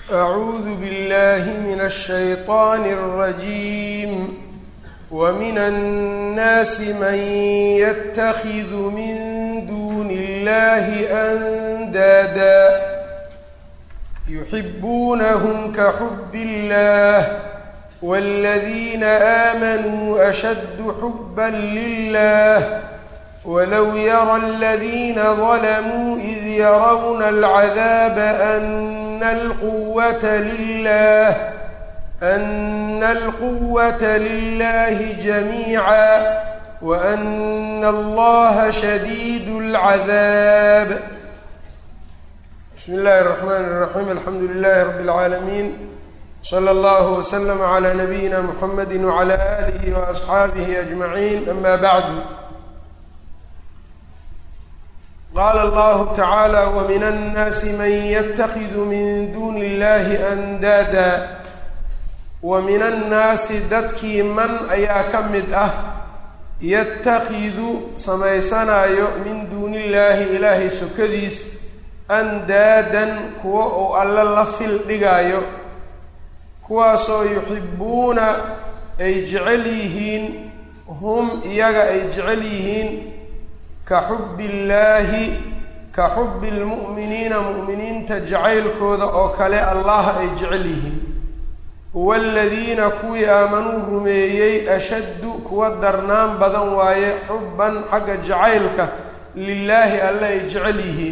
أعوذ بالله من الشيطان الرجيم ومن الناس من يتخذ من دون الله أندادا يحبونهم كحب الله والذين آمنوا أشد حبا لله ولو يرى الذين ظلموا إذ يرون العذاب أن القوة لله أن القوة لله جميعا وأن الله شديد العذاب بسم الله الرحمن الرحيم الحمد لله رب العالمين صلى الله وسلم على نبينا محمد وعلى آله وأصحابه أجمعين أما بعد قال الله تعالى ومن الناس من يتخذ من دون الله أندادا ومن الناasi dadkii man ayaa ka mid ah yatakhidu samaysanaayo min duuni illaahi ilaahay sokadiis andaadan kuwa uu alle la fil dhigaayo kuwaasoo yuxibuuna ay jecel yihiin hum iyaga ay jecel yihiin ka xubbi illaahi ka xubbi lmu'miniina mu'miniinta jacaylkooda oo kale allaha ay jecel yihiin waaladiina kuwii aamanuu rumeeyey ashaddu kuwa darnaan badan waaye xubban xagga jacaylka lilaahi alle ay jecel yihiin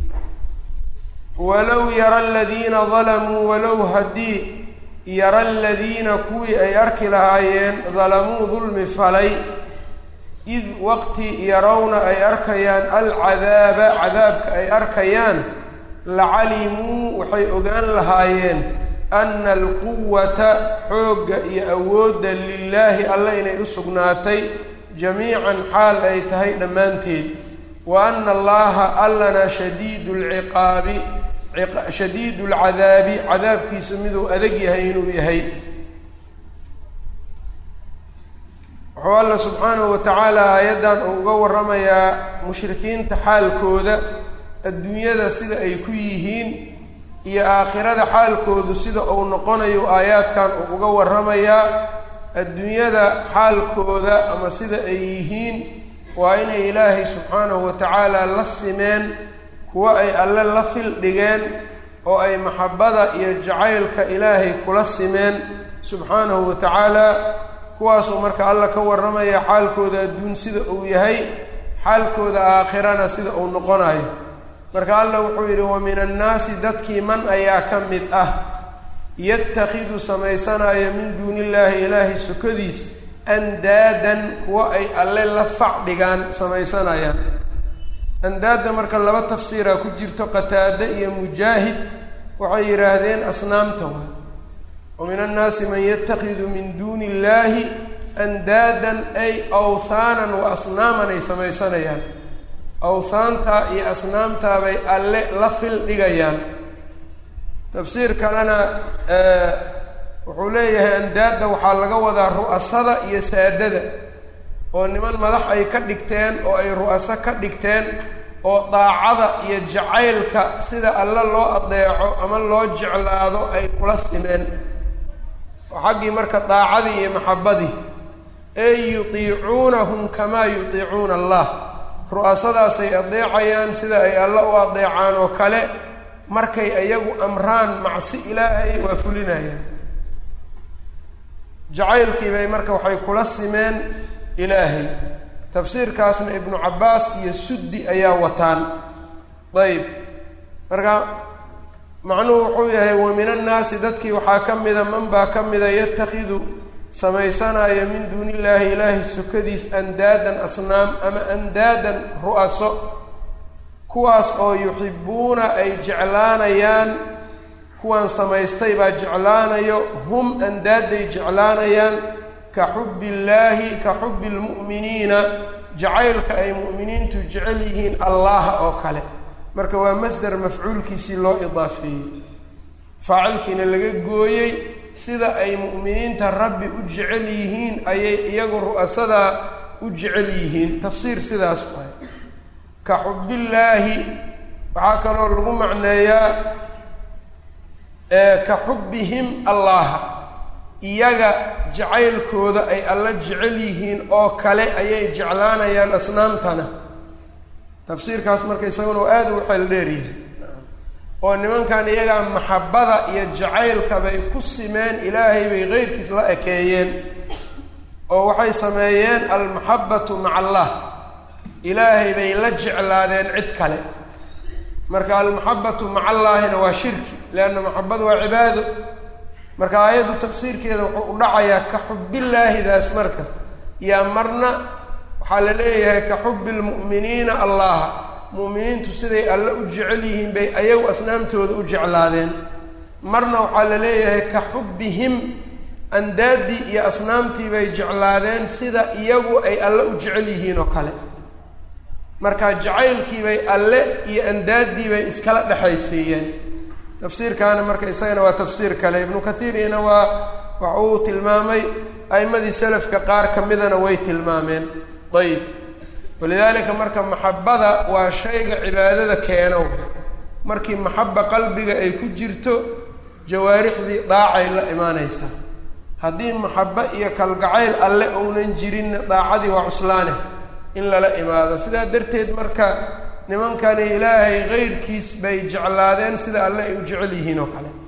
walow yara aladiina dalamuu walow haddii yara aladiina kuwii ay arki lahaayeen dalamuu dulmi falay id waqti yarawna ay arkayaan alcadaaba cadaabka ay arkayaan lacalimuu waxay ogaan lahaayeen ana alquwata xoogga iyo awoodda lilaahi alle inay u sugnaatay jamiican xaal ay tahay dhammaanteed wa ana allaha allana shadiidu lciqaabi shadiidu lcadaabi cadaabkiisu miduu adag yahay inuu yahay wuxuu alla subxaanahu wa tacaala aayaddan uu uga waramayaa mushrikiinta xaalkooda adduunyada sida ay ku yihiin iyo aakhirada xaalkoodu sida uu noqonayo aayaadkan uu uga waramayaa adduunyada xaalkooda ama sida ay yihiin waa inay ilaahay subxaanahu wa tacaala la simeen kuwo ay alle la fil dhigeen oo ay maxabbada iyo jacaylka ilaahay kula simeen subxaanahu wa tacaala kuwaasuu marka alla ka warramaya xaalkooda adduun sida uu yahay xaalkooda aakhirana sida uu noqonayo marka alla wuxuu yidhi wa min annaasi dadkii man ayaa ka mid ah yatakhidu samaysanaayo min duuni illaahi ilaahay sokadiis andaadan kuwa ay alle la fac dhigaan samaysanayaan andaadda marka laba tafsiiraa ku jirto qataade iyo mujaahid waxay yidhaahdeen asnaamta waa wa min annaasi man yatakhidu min duuni illaahi andaadan ay awthaanan wa asnaaman ay samaysanayaan awhaantaa iyo asnaamtaa bay alle la fil dhigayaan tafsiir kalena wuxuu leeyahay andaadda waxaa laga wadaa ru'asada iyo saadada oo niman madax ay ka dhigteen oo ay ru'aso ka dhigteen oo daacada iyo jacaylka sida alle loo adeeco ama loo jeclaado ay kula simeen oo xaggii marka daacadii iyo maxabbadii ey yutiicuunahum kamaa yutiicuuna allah ru'asadaasay adeecayaan sida ay alle u adeecaan oo kale markay iyagu amraan macsi ilaahay waa fulinayaan jacaylkii bay marka waxay kula simeen ilaahay tafsiirkaasna ibnu cabbaas iyo suddi ayaa wataan ayb marka macnuhu wuxuu yahay wa min annaasi dadkii waxaa ka mida man baa ka mida yatakhidu samaysanaya min duuni illaahi ilaahay sokadiis andaadan asnaam ama andaadan ru'aso kuwaas oo yuxibuuna ay jeclaanayaan kuwan samaystay baa jeclaanayo hum andaaday jeclaanayaan ka xubbi illaahi ka xubbi lmu'miniina jacaylka ay mu'miniintu jecel yihiin allaha oo kale marka waa masder mafcuulkiisii loo idaafeeyey faacilkiina laga gooyey sida ay mu'miniinta rabbi u jecel yihiin ayay iyagu ru'asadaa u jecel yihiin tafsiir sidaas waay ka xubbillaahi waxaa kaloo lagu macneeyaa ka xubbihim allaha iyaga jacaylkooda ay alla jecel yihiin oo kale ayay jeclaanayaan asnaamtana tafsiirkaas marka isaguna oo aada ugu xeel dheeryahay oo nimankan iyagaa maxabbada iyo jacaylka bay ku simeen ilaahay bay keyrkiis la ekeeyeen oo waxay sameeyeen almaxabbatu maca allah ilaahay bay la jeclaadeen cid kale marka almaxabbatu maca allaahina waa shirki leanna maxabadu waa cibaado marka aayaddu tafsiirkeeda wuxuu u dhacayaa ka xubbillaahidaas marka yaa marna waxaa la leeyahay ka xubbi lmu'miniina allaha mu'miniintu siday alle u jecel yihiin bay ayagu asnaamtooda u jeclaadeen marna waxaa la leeyahay ka xubbihim andaaddii iyo asnaamtii bay jeclaadeen sida iyagu ay alle u jecel yihiin oo kale marka jacaylkii bay alle iyo andaaddii bay iskala dhexaysiiyeen tafsiirkaana marka isagana waa tafsiir kale ibnu kathiirina waa waxa uu tilmaamay a'imadii salafka qaar ka midana way tilmaameen ayib walidaalika marka maxabbada waa shayga cibaadada keeno markii maxabba qalbiga ay ku jirto jawaarixdii daacay la imaanaysaa haddii maxabbo iyo kalgacayl alle ounan jirinna daacadii waa cuslaane in lala imaado sidaa darteed marka nimankani ilaahay keyrkiis bay jeclaadeen sida alle ay u jecel yihiin oo kale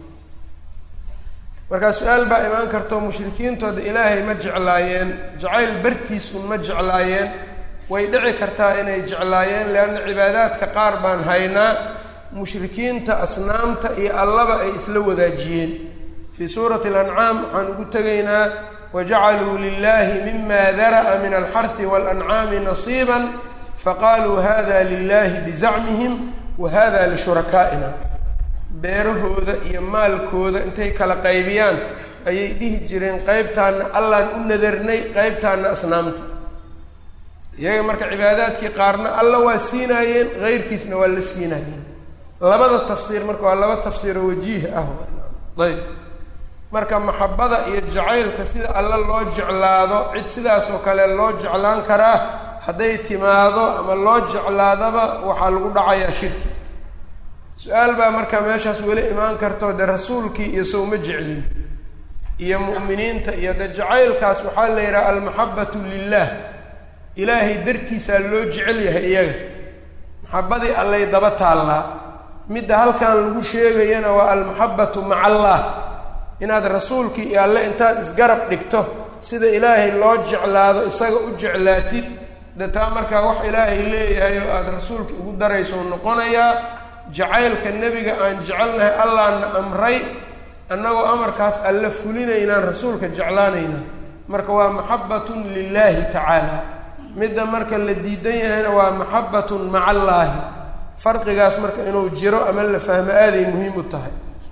markaa su-aal baa imaan kartao mushrikiintooda ilaahay ma jeclaayeen jacayl bartiis un ma jeclaayeen way dhici kartaa inay jeclaayeen leanna cibaadaadka qaar baan haynaa mushrikiinta asnaamta iyo allaba ay isla wadaajiyeen fii suurati alancaam waxaan ugu tegaynaa wajacaluu lilahi mima dara'a min alxarhi walancaami nasiiba faqaaluu hada lilahi bizacmihim wa hada lishurakaaina beerahooda iyo maalkooda intay kala qaybiyaan ayay dhihi jireen qeybtaana allaan u nadarnay qeybtaana asnaamta iyaga marka cibaadaadkii qaarna alla waa siinaayeen keyrkiisna waa la siinaayeen labada tafsiir marka waa laba tafsiiroo wajiih ah ayb marka maxabbada iyo jacaylka sida alla loo jeclaado cid sidaas oo kale loo jeclaan karaa hadday timaado ama loo jeclaadaba waxaa lagu dhacayaa shirki su-aal baa marka meeshaas weli imaan karto de rasuulkii iyo sowma jeclin iyo mu'miniinta iyo de jacaylkaas waxaa la yidhaha almaxabbatu lilah ilaahay dartiisaa loo jecel yahay iyaga maxabbadii allay daba taallaa midda halkan lagu sheegayana waa almaxabbatu maca allah inaad rasuulkii iyo alle intaad isgarab dhigto sida ilaahay loo jeclaado isaga u jeclaatid de taa markaa wax ilaahay leeyahay oo aada rasuulka ugu darayso noqonayaa jacaylka nebiga aan jecelnahay allaana amray annagoo amarkaas alle fulinaynaan rasuulka jeclaanaynaa marka waa maxabbatun lilaahi tacaala midda marka la diidan yahayna waa maxabbatun maca allaahi farqigaas marka inuu jiro ama la fahmo aaday muhiim u tahay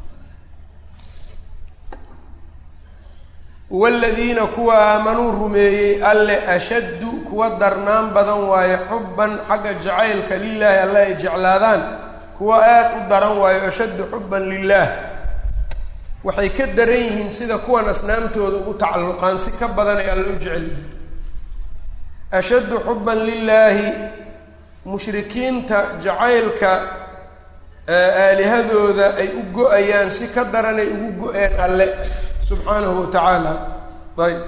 waaladiina kuwa aamanuu rumeeyey alle ashaddu kuwa darnaan badan waayo xubban xagga jacaylka lilaahi alle ay jeclaadaan kuwa aada u daran waayo ashaddu xubban lilaah waxay ka daran yihiin sida kuwan asnaamtooda ugu tacalluqaan si ka badan ay alle u jecel yihiin ashaddu xubban lilaahi mushrikiinta jacaylka aalihadooda ay u go-ayaan si ka daran ay ugu go-een alle subxaanahu wa tacaala ayb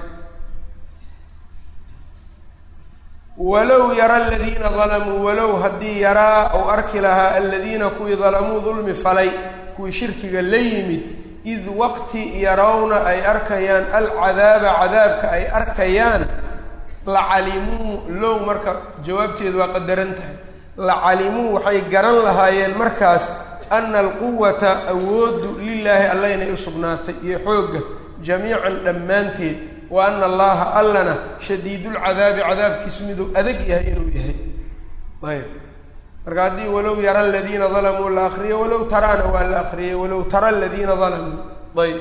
walow yara aladiina dalamuu walow haddii yaraa ou arki lahaa aladiina kuwii dalamuu dulmi falay kuwii shirkiga la yimid id waqti yarawna ay arkayaan alcadaaba cadaabka ay arkayaan lacalimuu low marka jawaabteedu waa qadaran tahay lacalimuu waxay garan lahaayeen markaas ana alquwata awooddu lilaahi alla inay u sugnaatay iyo xoogga jamiican dhammaanteed wa ana allaha allana shadiidulcadaabi cadaabkiisu miduu adag yahay inuu yahay ayb marka haddii walow yara aladiina dalamuu la akriyo walow taraana waa la akriyay walow tara aladiina dalamuu ayb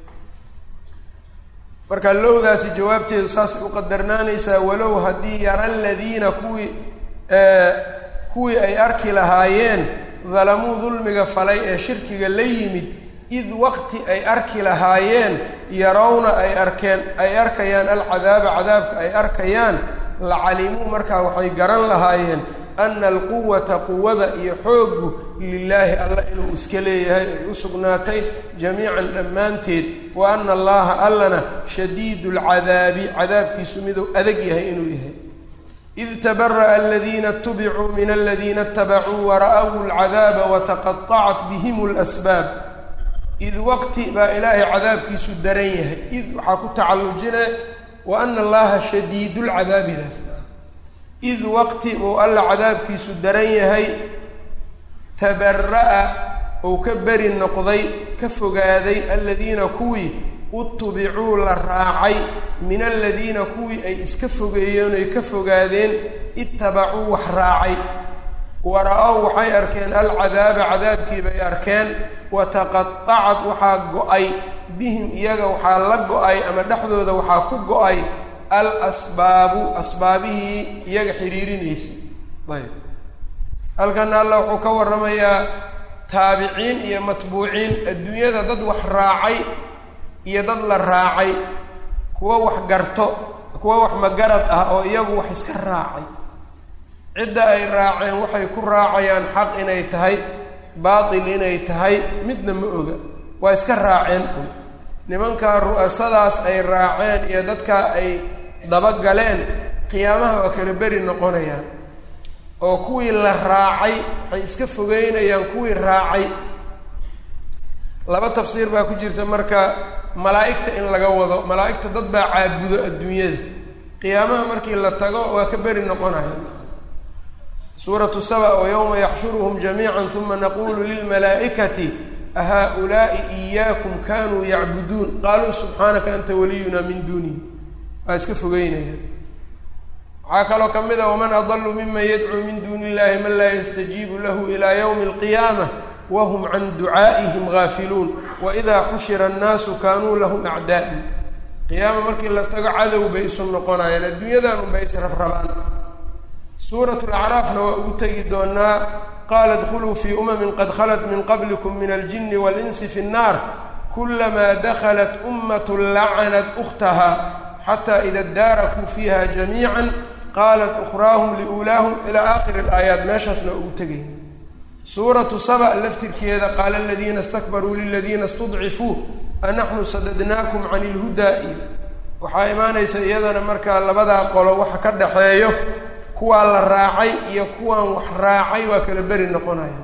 marka lowdaasi jawaabteedu saasay u qadarnaanaysaa walow haddii yara aladiina kuwii kuwii ay arki lahaayeen dalamuu dulmiga falay ee shirkiga la yimid id waqti ay arki lahaayeen yarawna ay arkeen ay arkayaan alcadaaba cadaabka ay arkayaan lacalimuu markaa waxay garan lahaayeen ana alquwata quwada iyo xooggu lilaahi alla inuu iska leeyahay ay u sugnaatay jamiican dhammaanteed wa ana allaha allana shadiidu lcadaabi cadaabkiisu miduu adag yahay inuu yahay id tabara'a aladiina itubicuu min aladiina itabacuu wara'w lcadaaba wataqaطacat bihim اlasbaab id waqti baa ilaahay cadaabkiisu daran yahay id waxaa ku tacallujina wa ana allaha shadiidu lcadaabidaas id waqti uu alla cadaabkiisu daran yahay tabara'a uu ka beri noqday ka fogaaday aladiina kuwii utubicuu la raacay min aladiina kuwii ay iska fogeeyeen oy ka fogaadeen ittabacuu wax raacay wara-ow waxay arkeen alcadaaba cadaabkii bay arkeen wataqaطacad waxaa go-ay bihim iyaga waxaa la go-ay ama dhexdooda waxaa ku go-ay al asbaabu asbaabihii iyaga xiriirinaysay ayb halkana alla wuxuu ka warramayaa taabiciin iyo matbuuciin adduunyada dad wax raacay iyo dad la raacay kuwo wax garto kuwo wax magarad ah oo iyagu wax iska raacay cidda ay raaceen waxay ku raacayaan xaq inay tahay baatil inay tahay midna ma oga waa iska raaceen un nimankaa ru'asadaas ay raaceen iyo dadkaa ay dabagaleen qiyaamaha waa kala beri noqonayaan oo kuwii la raacay waxay iska fogeynayaan kuwii raacay laba tafsiir baa ku jirta marka malaa'igta in laga wado malaa'igta dad baa caabudo adduunyada qiyaamaha markii la tago waa ka beri noqonaya suuratu saba oo yowma yaxshuruhum jamiica uma naqulu lilmalaa'ikati ahaa-ulaa'i iyaakum kanuu yacbuduun qaaluu subxaanaka anta waliyuna min duunihi waa iska fogeynaya waxaa kaloo ka mid a waman adalu miman yadcuu min duuni illahi man laa yastajiibu lahu ilaa yowmi alqiyaamah whm can ducaa'ihim gaafiluun waidaa xushira annaasu kaanuu lahum acdaa'an qiyaama markii la tago cadow bay isu noqonayaan adduunyadan unbay israbrabaan suurat lacraafna waa ugu tegi doonaa qaala dkhuluu fii umamin qad khalat min qablikum min aljini walinsi fi nnaar kulamaa dakhalat ummat lacanat ukhtaha xataa ida daarakuu fiiha jamiica qaalat ukhraahum liulaahum ilaa aakhiri alaayaat meeshaasna waa ugu tegayna suuratu saba laftirkeeda qaala aladiina istakbaruu liladiina istudcifuu anaxnu sadadnaakum can ilhudaa iyo waxaa imaanaysa iyadana markaa labadaa qolo waxa ka dhaxeeyo kuwaa la raacay iyo kuwaan wax raacay waa kala beri noqonaya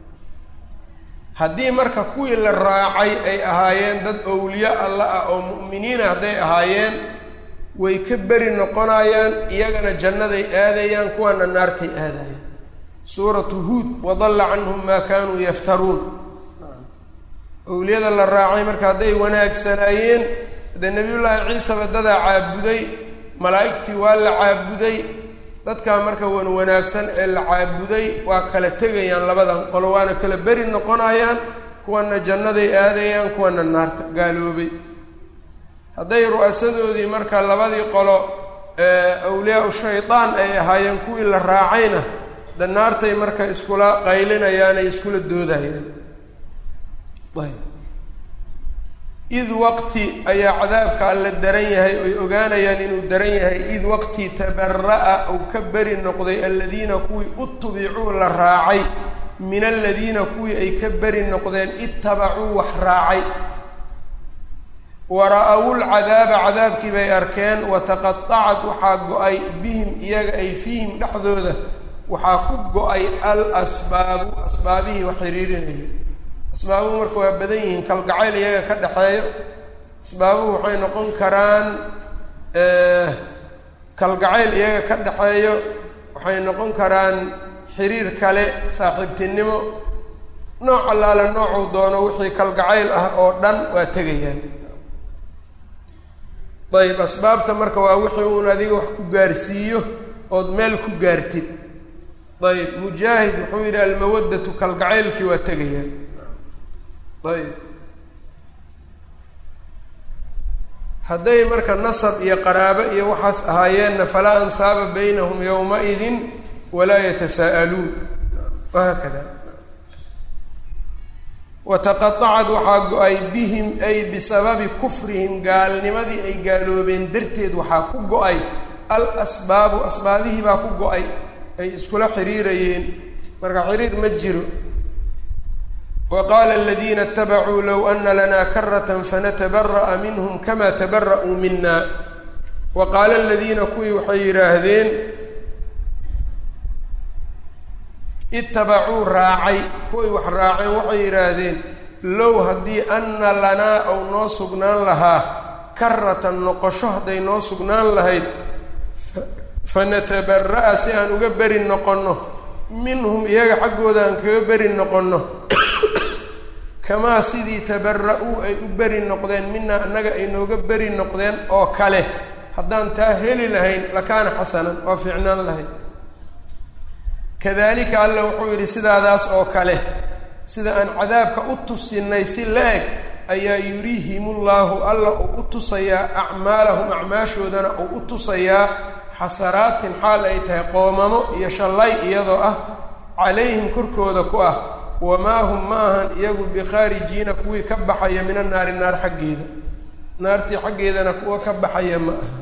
haddii marka kuwii la raacay ay ahaayeen dad owliyo alla ah oo mu'miniina hadday ahaayeen way ka beri noqonayaan iyagana jannaday aadayaan kuwaana naartay aadayaan suuratu huud wadalla canhum maa kaanuu yaftaruun owliyada la raacay marka hadday wanaagsanaayeen dee nebiyullaahi ciisaba dadaa caabuday malaa'igtii waa la caabuday dadkaa marka wan wanaagsan ee la caabuday waa kala tegayaan labadan qolo waana kala beri noqonayaan kuwana jannaday aadayaan kuwana naarta gaaloobay hadday ru'asadoodii marka labadii qolo awliyaa-u shaydaan ay ahaayeen kuwii la raacayna de naartay marka iskula qaylinayaan ay iskula doodayaan ayb id waqti ayaa cadaabka alla daran yahay oy ogaanayaan inuu daran yahay id waqti tabara'a uu ka beri noqday aladiina kuwii utubicuu la raacay min aladiina kuwii ay ka beri noqdeen ittabacuu wax raacay wara-awu lcadaaba cadaabkii bay arkeen wataqaطacad waxaa go-ay bihim iyaga ay fiihim dhexdooda waxaa ku go-ay al asbaabu asbaabihii wax xiriirinaya asbaabuhu marka waa badan yihiin kalgacayl iyaga ka dhexeeyo asbaabuhu waxay noqon karaan kalgacayl iyaga ka dhexeeyo waxay noqon karaan xiriir kale saaxiibtinimo nooc allaale noocuu doono wixii kalgacayl ah oo dhan waa tegayaan ayb asbaabta marka waa wixii uun adiga wax ku gaarsiiyo ood meel ku gaartid ayb mujaahid wuxuu yidhi almawaddatu kalgacaylkii waa tegayaan ayb hadday marka nasab iyo qaraabo iyo waxaas ahaayeenna falaa ansaaba baynahum yowma-idin walaa yatasaa'aluun wahaakada wataqaacad waxaa go-ay bihim ay bisababi kufrihim gaalnimadii ay gaaloobeen darteed waxaa ku go-ay al asbaabu asbaabihii baa ku go-ay ay iskula xiriirayeen marka xiriir ma jiro wa qaala aladiina اtabacuu low ana lanaa karata fanatabara'a minhm kama tabara'uu mina wa qaala aladiina kuwii waxay yidhaahdeen itabacuu raacay kuway wax raaceen waxay yidhaahdeen low haddii anna lanaa ou noo sugnaan lahaa karatan noqosho hadday noo sugnaan lahayd fanatabara'a si aan uga beri noqonno minhum iyaga xaggooda aan kaga beri noqonno kamaa sidii tabara-uu ay u beri noqdeen minaa annaga ay nooga beri noqdeen oo kale haddaan taa heli lahayn lakaana xasanan waa fiicnaan lahayd kadalika alla wuxuu yidhi sidaadaas oo kale sida aan cadaabka u tusinay si la-eg ayaa yuriihimullaahu alla uu u tusayaa acmaalahum acmaashoodana uu u tusayaa xasaraatin xaal ay tahay qoomamo iyo shallay iyadoo ah calayhim korkooda ku ah wamaa hum ma ahan iyagu bikhaarijiina kuwii ka baxaya min annaari naar xaggeeda naartii xaggeedana kuwa ka baxaya ma aha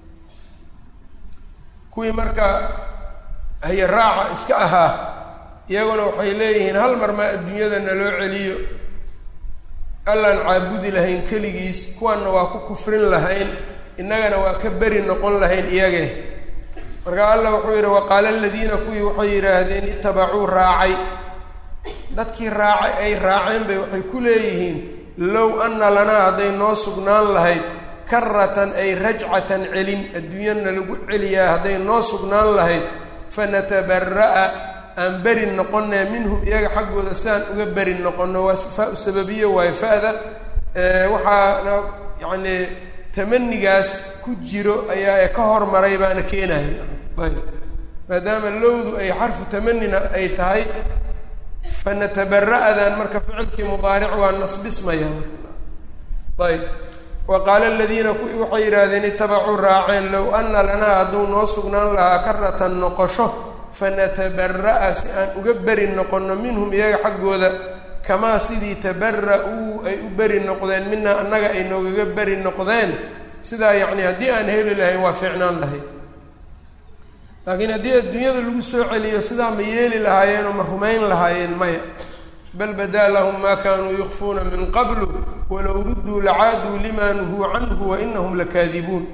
kuwii marka haye raaca iska ahaa iyaguna waxay leeyihiin hal mar maa adduunyada naloo celiyo allaan caabudi lahayn keligiis kuwanna waa ku kufrin lahayn innagana waa ka beri noqon lahayn iyage marka allah wuxuu yidhi waqaala aladiina kuwii waxay yidhaahdeen itabacuu raacay dadkii raacay ay raaceen bay waxay ku leeyihiin low anna lanaa hadday noo sugnaan lahayd karatan ay rajcatan celin adduunyana lagu celiyaa hadday noo sugnaan lahayd fanatabara'a aan beri noqonee minhum iyaga xaggooda si aan uga beri noqono waa faa-u sababiye waayo fa-da waxaana yacni tamanigaas ku jiro ayaa ee ka hormaray baana keenaya ayb maadaama lowdu ay xarfu tamanina ay tahay fanatabara-dan marka ficilkii mudaaric waa nasbismaya ayb wa qaala aladiina kuwii waxay yidhaahdeen itabacuu raaceen low anna lanaa hadduu noo sugnaan lahaa karatan noqosho fanatabara'a si aan uga beri noqonno minhum iyaga xaggooda kamaa sidii tabara-uu ay u beri noqdeen minaa annaga ay noogaga beri noqdeen sidaa yacni haddii aan heli lahayn waa fiicnaan lahayd laakiin haddii adduunyada lagu soo celiyo sidaa ma yeeli lahaayeen oo ma rumayn lahaayeen maya bal badaa lahum maa kaanuu yukfuuna min qablu walow rudduu lacaaduu lima nuhuu canhu wa inahum lakaadibuun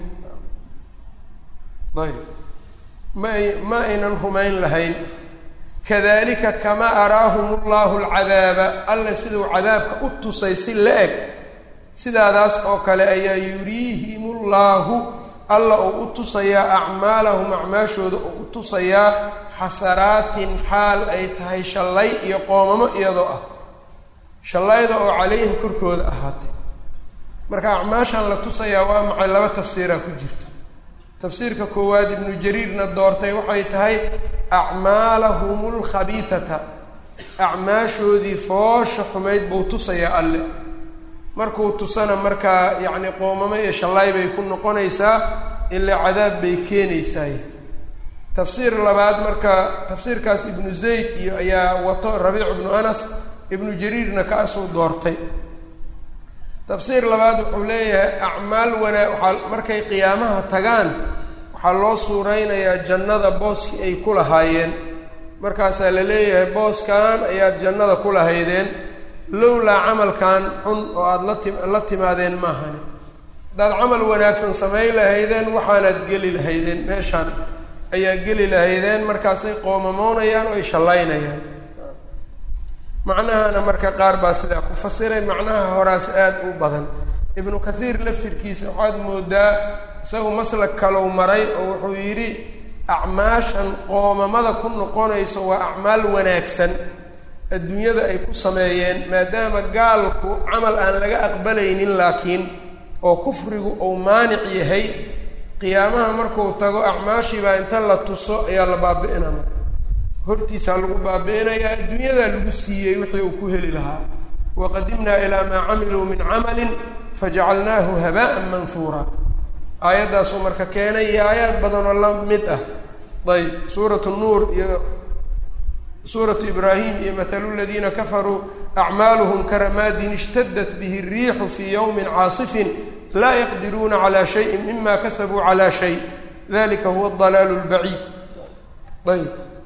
ayb ma ay ma aynan rumayn lahayn kadalika kamaa araahum allahu alcadaaba alla siduu cadaabka u tusay si la eg sidaadaas oo kale ayaa yuriihim llaahu alla uu u tusayaa acmaalahum acmaashooda uu u tusayaa xasaraatin xaal ay tahay shallay iyo qoomamo iyadoo ah shallayda oo calayhim korkooda ahaatay marka acmaashan la tusayaa waa maxay laba tafsiiraa ku jirto tafsiirka koowaad ibnu jariirna doortay waxay tahay acmaalahum lkhabiidata acmaashoodii foosha xumayd buu tusayaa alle markuu tusana markaa yacni qoomamo iyo shallaay bay ku noqonaysaa ilaa cadaab bay keenaysaay tafsiir labaad marka tafsiirkaas ibnu zayd iyo ayaa wato rabiic ibnu anas ibnu jariirna kaasuu doortay tafsiir labaad wuxuu leeyahay acmaal wanaa waxaa markay qiyaamaha tagaan waxaa loo suuraynayaa jannada booskii ay ku lahaayeen markaasaa la leeyahay booskan ayaad jannada ku lahaydeen lowlaa camalkan xun oo aada la ti la timaadeen maahani haddaad camal wanaagsan samayn lahaydeen waxaanaad geli lahaydeen meeshaan ayaa geli lahaydeen markaasay qoomamoonayaan oo ay shallaynayaan macnahana marka qaar baa sidaa ku fasireen macnaha horaas aada u badan ibnu kathiir laftirkiisa waxaad moodaa isagu maslag kalow maray oo wuxuu yidhi acmaashan qoomamada ku noqonayso waa acmaal wanaagsan adduunyada ay ku sameeyeen maadaama gaalku camal aan laga aqbalaynin laakiin oo kufrigu uu maanic yahay qiyaamaha markuu tago acmaashiibaa inta la tuso ayaa la baabi'inaa marka hortiisaa lagu baabi'inayaa adduunyadaa lagu siiyey wixii uu ku heli lahaa waqadimnaa ilaa maa camiluu min camalin fajacalnaahu haba'an manhuura aayaddaasuu marka keenay iyo aayaad badanoo la mid ah ayb suuratu nuur iyo suuratu ibraahim iyo mathalu ladiina kafaruu acmaaluhum karamaadin ishtadat bihi الriixu fii ywmi caasifin laa yaqdiruuna calى shayin mima kasabuu calى shay dalika huwa اdalaal اlbaciid ayb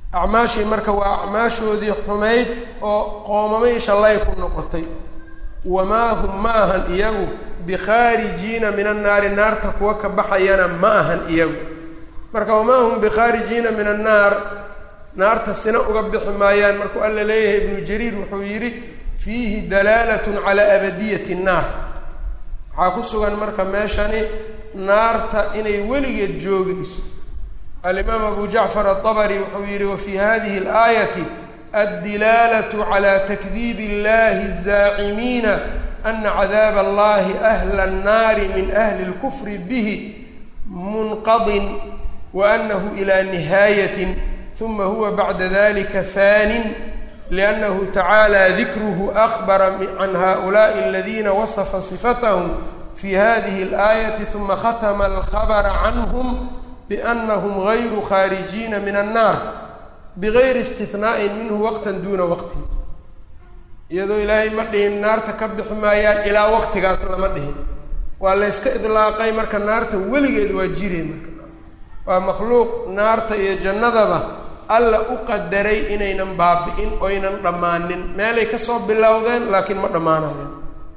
acmaashii marka waa acmaashoodii xumayd oo qoomamay shallay ku noqotay wamaa hum ma ahan iyagu bikhaarijiina min annaari naarta kuwa ka baxayana ma ahan iyagu marka wamaa hum bikhaarijiina min annaar naarta sina uga bixi maayaan markuu alla leeyahay ibnu jariir wuxuu yidhi fiihi dalaalatun calaa abadiyati nnaar waxaa ku sugan marka meeshani naarta inay weligeed joogayso alimaam abu jacfar aلطabri wuxuu yihi wafii hadihi اlaayati addilaalatu calى takdiibi اllahi الzaacimiina ana cadaab allahi ahla الnaari min ahli اlkufri bihi munqadin waanahu ilى nihaayatin uma huwa bacda dalika fanin liannahu tacaala dikruhu akbara can haؤulaءi اladina wasafa صifathm fi hadihi اlaayati uma khatma alkhabra canhm bأnahum غayru khaarijiina min الnaar bigayri istinaa'in minhu waqta duuna waqtin iyadoo ilaahay ma dhihin naarta ka bixi maayaan ilaa waqtigaas lama dhihin waa la yska idlaaqay marka naarta weligeed waa jireen marka waa makhluuq naarta iyo jannadaba alla u qadaray inaynan baabi'in oynan dhammaanin meelay kasoo bilowdeen laakiin ma dhammaanayaan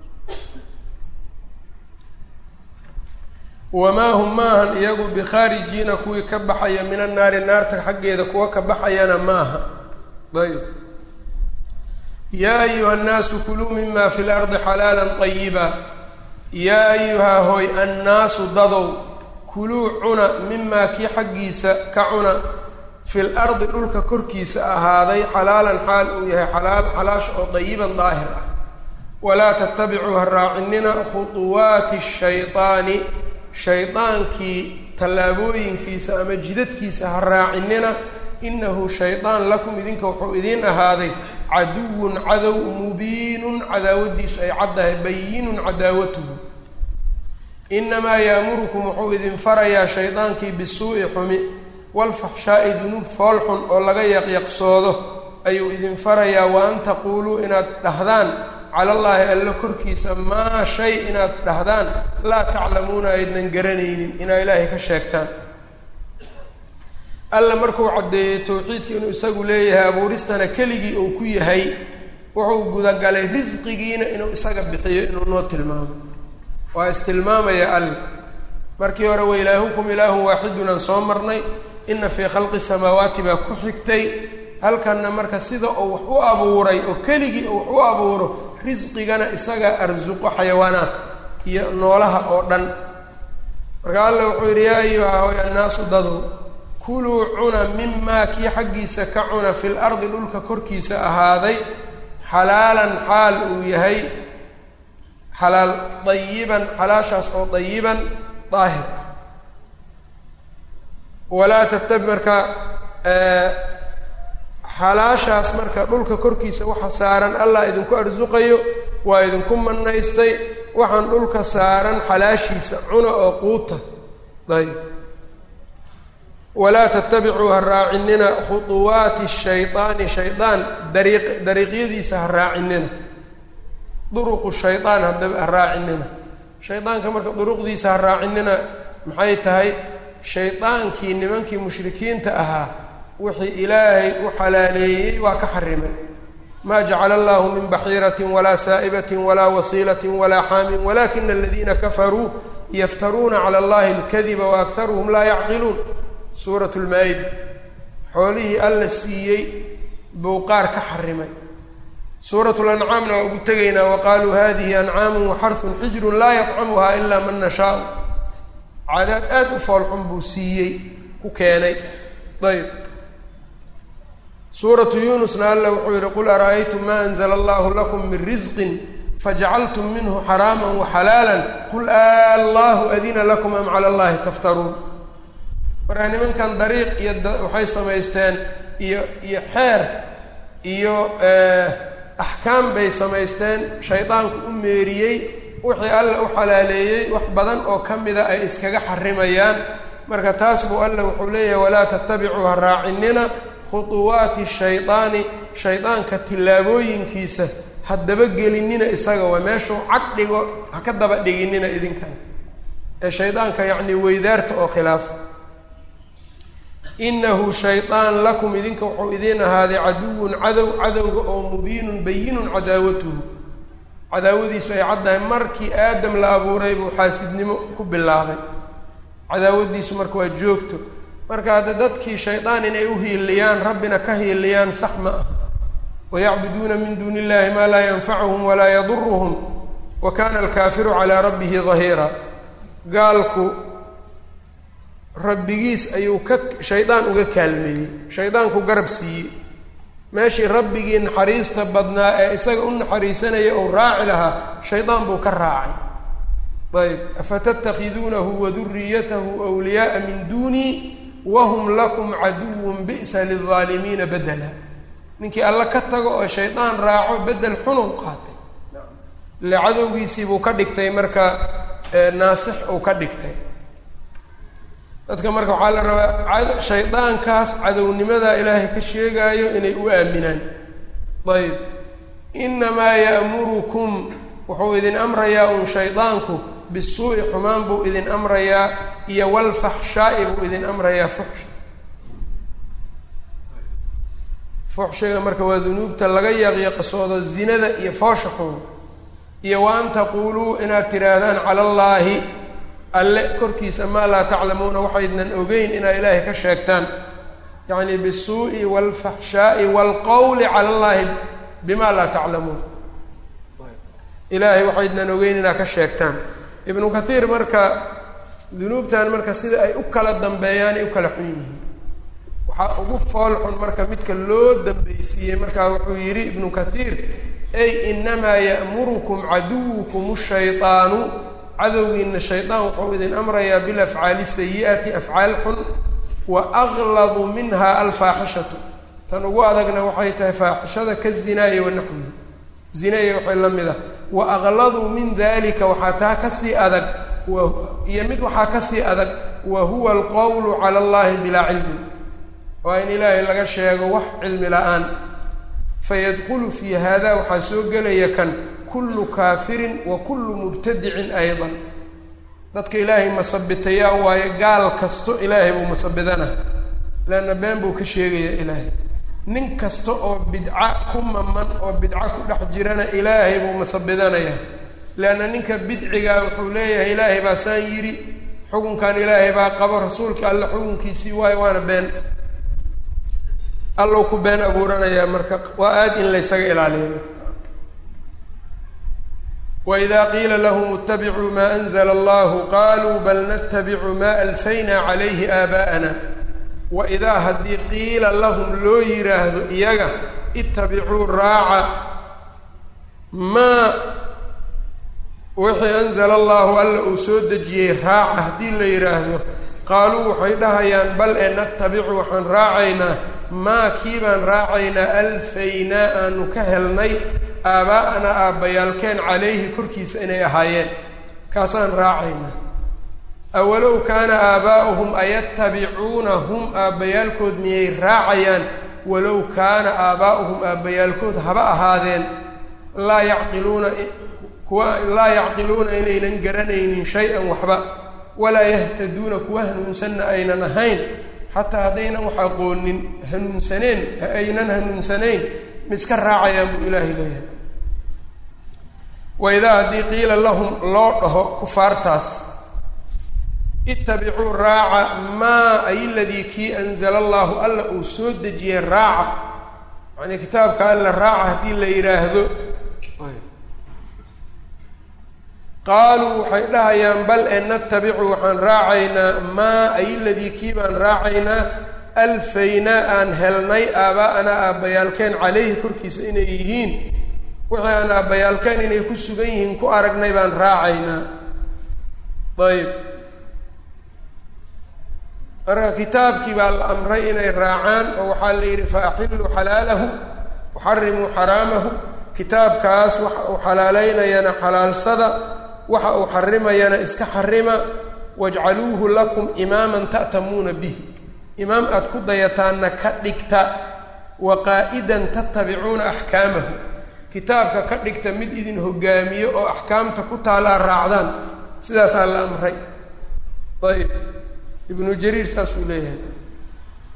wamaa hum maahan iyagu bikhaarijiina kuwii ka baxaya min annaari naarta xaggeeda kuwa ka baxayana maaha ayb yaa ayuha nnaasu kuluu mima fi lardi xalaala طayiba yaa ayuhaa hooy annaasu dadow kuluu cuna mimaa kii xaggiisa ka cuna fi lardi dhulka korkiisa ahaaday xalaalan xaal uu yahay xalaal xalaasha oo dayiban daahir ah walaa tattabicuu ha raacinina khuطuwaati shayطaani shaydaankii tallaabooyinkiisa ama jidadkiisa ha raacinina inahu shaydaan lakum idinka wuxuu idiin ahaaday caduwun cadow mubiinun cadaawadiisu ay caddahay bayinun cadaawatuhu inamaa yaamurukum wuxuu idin farayaa shaydaankii bisuu'i xumi walfaxshaa'i dunuub foolxun oo laga yaqyaqsoodo ayuu idin farayaa wa an taquuluu inaad dhahdaan cala allaahi alla korkiisa maa shay inaad dhahdaan laa taclamuuna aydnan garanaynin inaa ilaahay ka sheegtaan alla markuu caddeeyey towxiidka inuu isagu leeyahay abuuristana keligii uu ku yahay wuxuu gudagalay risqigiina inuu isaga bixiyo inuu noo tilmaamo waa istilmaamaya alle markii hore wa ilaahukum ilaahun waaxidun aan soo marnay ina fii khalqi samaawaati baa ku xigtay halkanna marka sida uu wax u abuuray oo keligii uu wax u abuuro risqigana isagaa arsuqo xayawaanaadka iyo noolaha oo dhan marka alla wuxuu yidhi yaa ayuha hoy annaasu dadow kuluu cuna mimaa kii xaggiisa ka cuna fil ardi dhulka korkiisa ahaaday xalaalan xaal uu yahay xalaal dayiban xalaashaas oo dayiban daahir ah walaa tattabi marka xalaashaas marka dhulka korkiisa waxa saaran allah idinku arsuqayo waa idinku manaystay waxaan dhulka saaran xalaashiisa cuna oo quuta ayb walaa tattabicuu ha raacinina khuطuwaati shayطaani shaydaan dariiq dariiqyadiisa ha raacinina duruqu shaydaan haddaba ha raacinina shaydaanka marka duruqdiisa ha raacinina maxay tahay shaydaankii nimankii mushrikiinta ahaa wixii ilaahay u xalaaleeyey waa ka xarimay maa jacala allahu min baxiiratin walaa saa'ibatin walaa wasiilatin walaa xaamin walakina aladiina kafaruu yaftaruuna cala allahi alkadiba waaktaruhum laa yacqiluun suurat lmaa-ida xoolihii alla siiyey buu qaar ka xarimay suurat lancaamna waa ugu tegaynaa waqaaluu hadihi ancaamu waxarsun xijrun laa yadcamuha ilaa man nashaau cadaad aad u foolxun buu siiyey ku keenay ayb suuratu yuunusna alla wuxuu yihi qul ara'aytum ma anzla allahu lakum min risqin fajacaltum minhu xaraama waxalaala qul allahu adina lakum am cala allahi taftaruun markaa nimankan dariiq iyo waxay samaysteen iyo iyo xeer iyo axkaam bay samaysteen shaydaanku u meeriyey wixii alla u xalaaleeyey wax badan oo ka mida ay iskaga xarimayaan marka taas buu alla wuxuu leeyahay walaa tattabicuu ha raacinina khuطuwaati shaydaani shaydaanka tillaabooyinkiisa ha dabagelinina isaga waa meeshuu cag dhigo ha ka daba dhiginina idinkana ee shaydaanka yacni weydaarta oo khilaafa inahu shaydaan lakum idinka wuxuu idiin ahaaday caduwun cadow cadowga oo mubiinun bayinun cadaawatuhu cadaawadiisu ay caddahay markii aadam la abuuray buu xaasidnimo ku bilaabay cadaawadiisu marka waa joogto marka hadda dadkii shaydaan inay u hiiliyaan rabbina ka hiiliyaan sax ma ah wayacbuduuna min duuni illahi maa laa yanfacuhum walaa yaduruhum wa kana alkaafiru calaa rabbihi dahiira gaalku rabbigiis ayuu ka shaydaan uga kaalmeeyey shaydaanku garab siiyey meeshii rabbigii naxariista badnaa ee isaga u naxariisanaya ou raaci lahaa shaydaan buu ka raacay ayb afatattakhiduunahu waduriyatahu wliyaaa min duunii wahum lakum caduwun bi'sa lilaalimiina bedela ninkii alla ka tago oo shaydaan raaco bedel xunuu qaatay ile cadowgiisii buu ka dhigtay marka naasix uu ka dhigtay dadka marka waxaa la rabaa shaydaankaas cadownimada ilaahay ka sheegaayo inay u aaminaan ayb inamaa ya'murukum wuxuu idin amrayaa un shaydaanku bisuu'i xumaan buu idin amrayaa iyo walfaxshaa'i buu idin amrayaa fuxsha fuxshiga marka waa dunuubta laga yaqiiqsoodo zinada iyo foosha xun iyo wa an taquuluu inaad tidhaahdaan cala allaahi alle korkiisa maa laa taclamuuna waxaydnan ogeyn inaad ilaahay ka sheegtaan yacni bisuu'i waalfaxshaa'i waalqowli cala allaahi bima laa taclamuun ilaahay waxaydnan ogeyn inaad ka sheegtaan ibnu kathiir marka dunuubtan marka sida ay u kala dambeeyaan ay u kala xun yihiin waxaa ugu fool xun marka midka loo dambeysiiyey markaa wuxuu yidhi ibnu kathiir ay inamaa ya'murukum caduwukum shaydaanu cadowgiina shaydaan wuxuu idin amrayaa bilafcaali sayi'ati afcaal xun wa agladu minha alfaaxishatu tan ugu adagna waxay tahay faaxishada ka zinaaye wanaxwihi zinaya waxay la mid ah wa aqladuu min dalika waxaa taa kasii adag iyo mid waxaa kasii adag wa huwa alqowlu cala allahi bilaa cilmin waa in ilaahay laga sheego wax cilmi la-aan fayadkhulu fii hada waxaa soo gelaya kan kullu kaafirin wa kullu mubtadicin aydan dadka ilaahay masabitayaa waayo gaal kasto ilaahay buu masabidana leanna been buu ka sheegayaa ilaahay nin kasta oo bidca ku maman oo bidca ku dhex jirana ilaahay buu masabidanaya leanna ninka bidcigaa wuxuu leeyahay ilaahay baa saan yidhi xukunkan ilaahay baa qabo rasuulka alle xukunkiisii waayo waana been allow ku been abuuranayaa marka waa aad in laysaga ilaaliyo wإida qiila lahm اtabicuu ma أnzla اllah qaluu bal ntabicu ma alfayna عalayhi aabaءana waidaa haddii qiila lahum loo yiraahdo iyaga itabicuu raaca maa wixii anzla allahu alla uu soo dejiyey raaca haddii la yidhaahdo qaaluu waxay dhahayaan bal e natabicu waxaan raacaynaa maa kii baan raacaynaa alfaynaa aanu ka helnay aaba'ana aabbayaalkeen calayhi korkiisa inay ahaayeen kaasaan raacaynaa awalow kaana aabaa'uhum ayatabicuunahum aabbayaalkood miyay raacayaan walow kaana aabaa'uhum aabbayaalkood haba ahaadeen laa yacqiluuna kuwa laa yacqiluuna inaynan garanaynin shay-an waxba walaa yahtaduuna kuwa hanuunsanna aynan ahayn xataa haddaynan wax aqoonin hanuunsaneen aynan hanuunsanayn miska raacayaan buu ilaahay leeyahay waidaa haddii qiila lahum loo dhaho kufaartaas itabicuu raaca maa ay ladii kii anzala allahu alla uu soo dejiyey raaca yacnii kitaabka alla raaca haddii la yidhaahdo qaaluu waxay dhahayaan bal e natabicu waxaan raacaynaa maa ay ladii kii baan raacaynaa alfaynaa aan helnay aaba'anaa aabbayaalkeen calayhi korkiisa inay yihiin wixii aan aabbayaalkeen inay ku sugan yihiin ku aragnay baan raacaynaa ayb marka kitaabkii baa la amray inay raacaan oo waxaa la yidhi fa axilluu xalaalahu waxarimuu xaraamahu kitaabkaas waxa uu xalaaleynayana xalaalsada waxa uu xarimayana iska xarima wajcaluuhu lakum imaaman ta'tamuuna bih imaam aada ku dayataanna ka dhigta wa qaa'idan tatabicuuna axkaamahu kitaabka ka dhigta mid idin hogaamiyo oo axkaamta ku taalaa raacdaan sidaasaa la amray ayb ibnu jariir saasuu leeyahay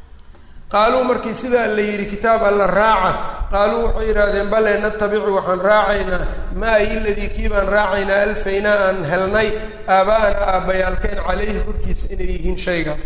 qaaluu markii sidaa la yidhi kitaab alla raaca qaaluu waxay yidhaahdeen bale natabicu waxaan raacaynaa maa iladii kii baan raacaynaa alfaynaa aan helnay aaba'ana aabbayaalkeen calayhi korkiisa inay yihiin shaygaas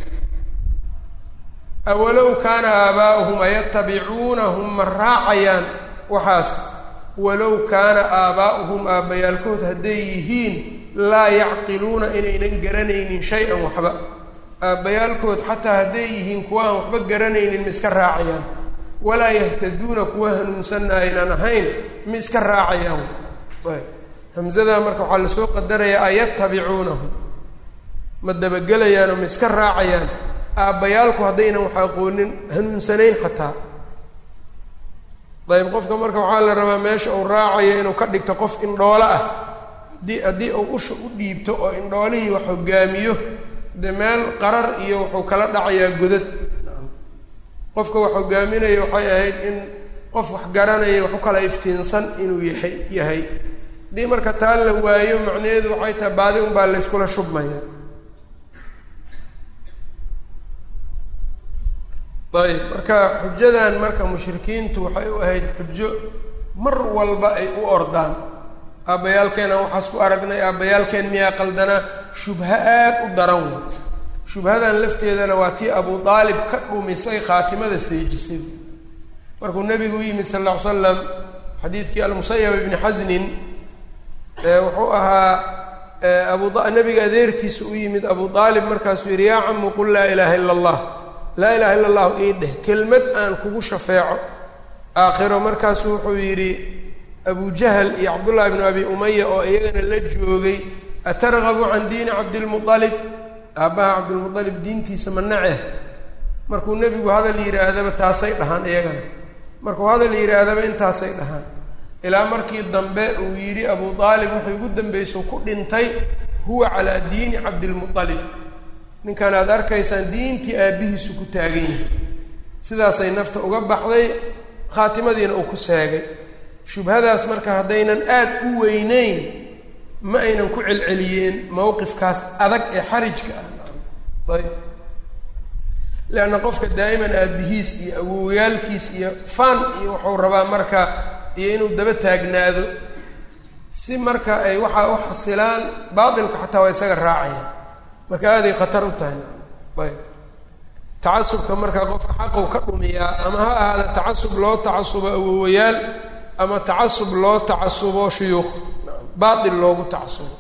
awalow kaana aabaa'uhum ayatabicuunahum ma raacayaan waxaas walow kaana aabaa'uhum aabbayaalkood hadday yihiin laa yacqiluuna inaynan garanaynin shay-an waxba aabbayaalkood xataa hadday yihiin kuwa aan waxba garanaynin ma iska raacayaan walaa yahtaduuna kuwa hanuunsanna aynan ahayn ma iska raacayaan hamzadaa marka waxaa lasoo qadarayaa ayatabicuunahu ma dabagelayaanoo ma iska raacayaan aabbayaalku haddaynan wax aqoonin hanuunsanayn xataa dayib qofka marka waxaa la rabaa meesha uu raacayo inuu ka dhigto qof indhoolo ah haddii haddii uu usha u dhiibto oo indhoolihii wax hogaamiyo dee meel qarar iyo wuxuu kala dhacayaa godad qofka wax hogaaminaya waxay ahayd in qof wax garanaya wax u kala iftiinsan inuu yahay yahay haddii marka taa la waayo macnaheedu waxay tahay baadi unbaa layskula shubmaya ayb marka xujadan marka mushrikiintu waxay u ahayd xujo mar walba ay u ordaan aabbayaalkeen aan waxaas ku aragnay aabbayaalkeen miyaa qaldanaa shubha aad u daran wey shubhadan lafteedana waa tii abu aalib ka dhumisay khaatimada seejisay markuu nebigu u yimid sal lla ly slam xadiidkii almusayab ibni xasnin wuxuu ahaa abu nebiga adeerkiisa u yimid abu aalib markaasuu yidhi yaa camu qul laa ilaaha ila allah laa ilaha illa allahu ii dheh kelmad aan kugu shafeeco aakhiro markaasu wuxuu yidhi abu jahl iyo cabdullahi bnu abi umaya oo iyagana la joogay atargabu can diini cabdilmualib aabbaha cabdilmualib diintiisa ma naceh markuu nebigu hadal yidhaahdaba taasay dhahaan iyagana markuu hadal yidhaahdaba intaasay dhahaan ilaa markii dambe uu yidhi abu aalib wuxuu ugu dambayso ku dhintay huwa calaa diini cabdilmualib ninkan aad arkaysaan diintii aabbihiisu ku taagan yahay sidaasay nafta uga baxday khaatimadiina uu ku seegay shubhadaas marka haddaynan aad u weyneyn ma aynan ku celceliyeen mowqifkaas adag ee xarijka ah ayb leanna qofka daa'iman aabbihiis iyo awowyaalkiis iyo fan iyo wuxuu rabaa marka iyo inuu daba taagnaado si marka ay waxaa u xasilaan baatilka xataa waa isaga raacayaan marka aaday khatar u tahay ayb tacasubka marka qofka xaqu ka dhumiyaa ama ha ahaada tacasub loo tacasubo awowayaal ama tacasub loo tacasubo shuyuukh baatil loogu tacasubo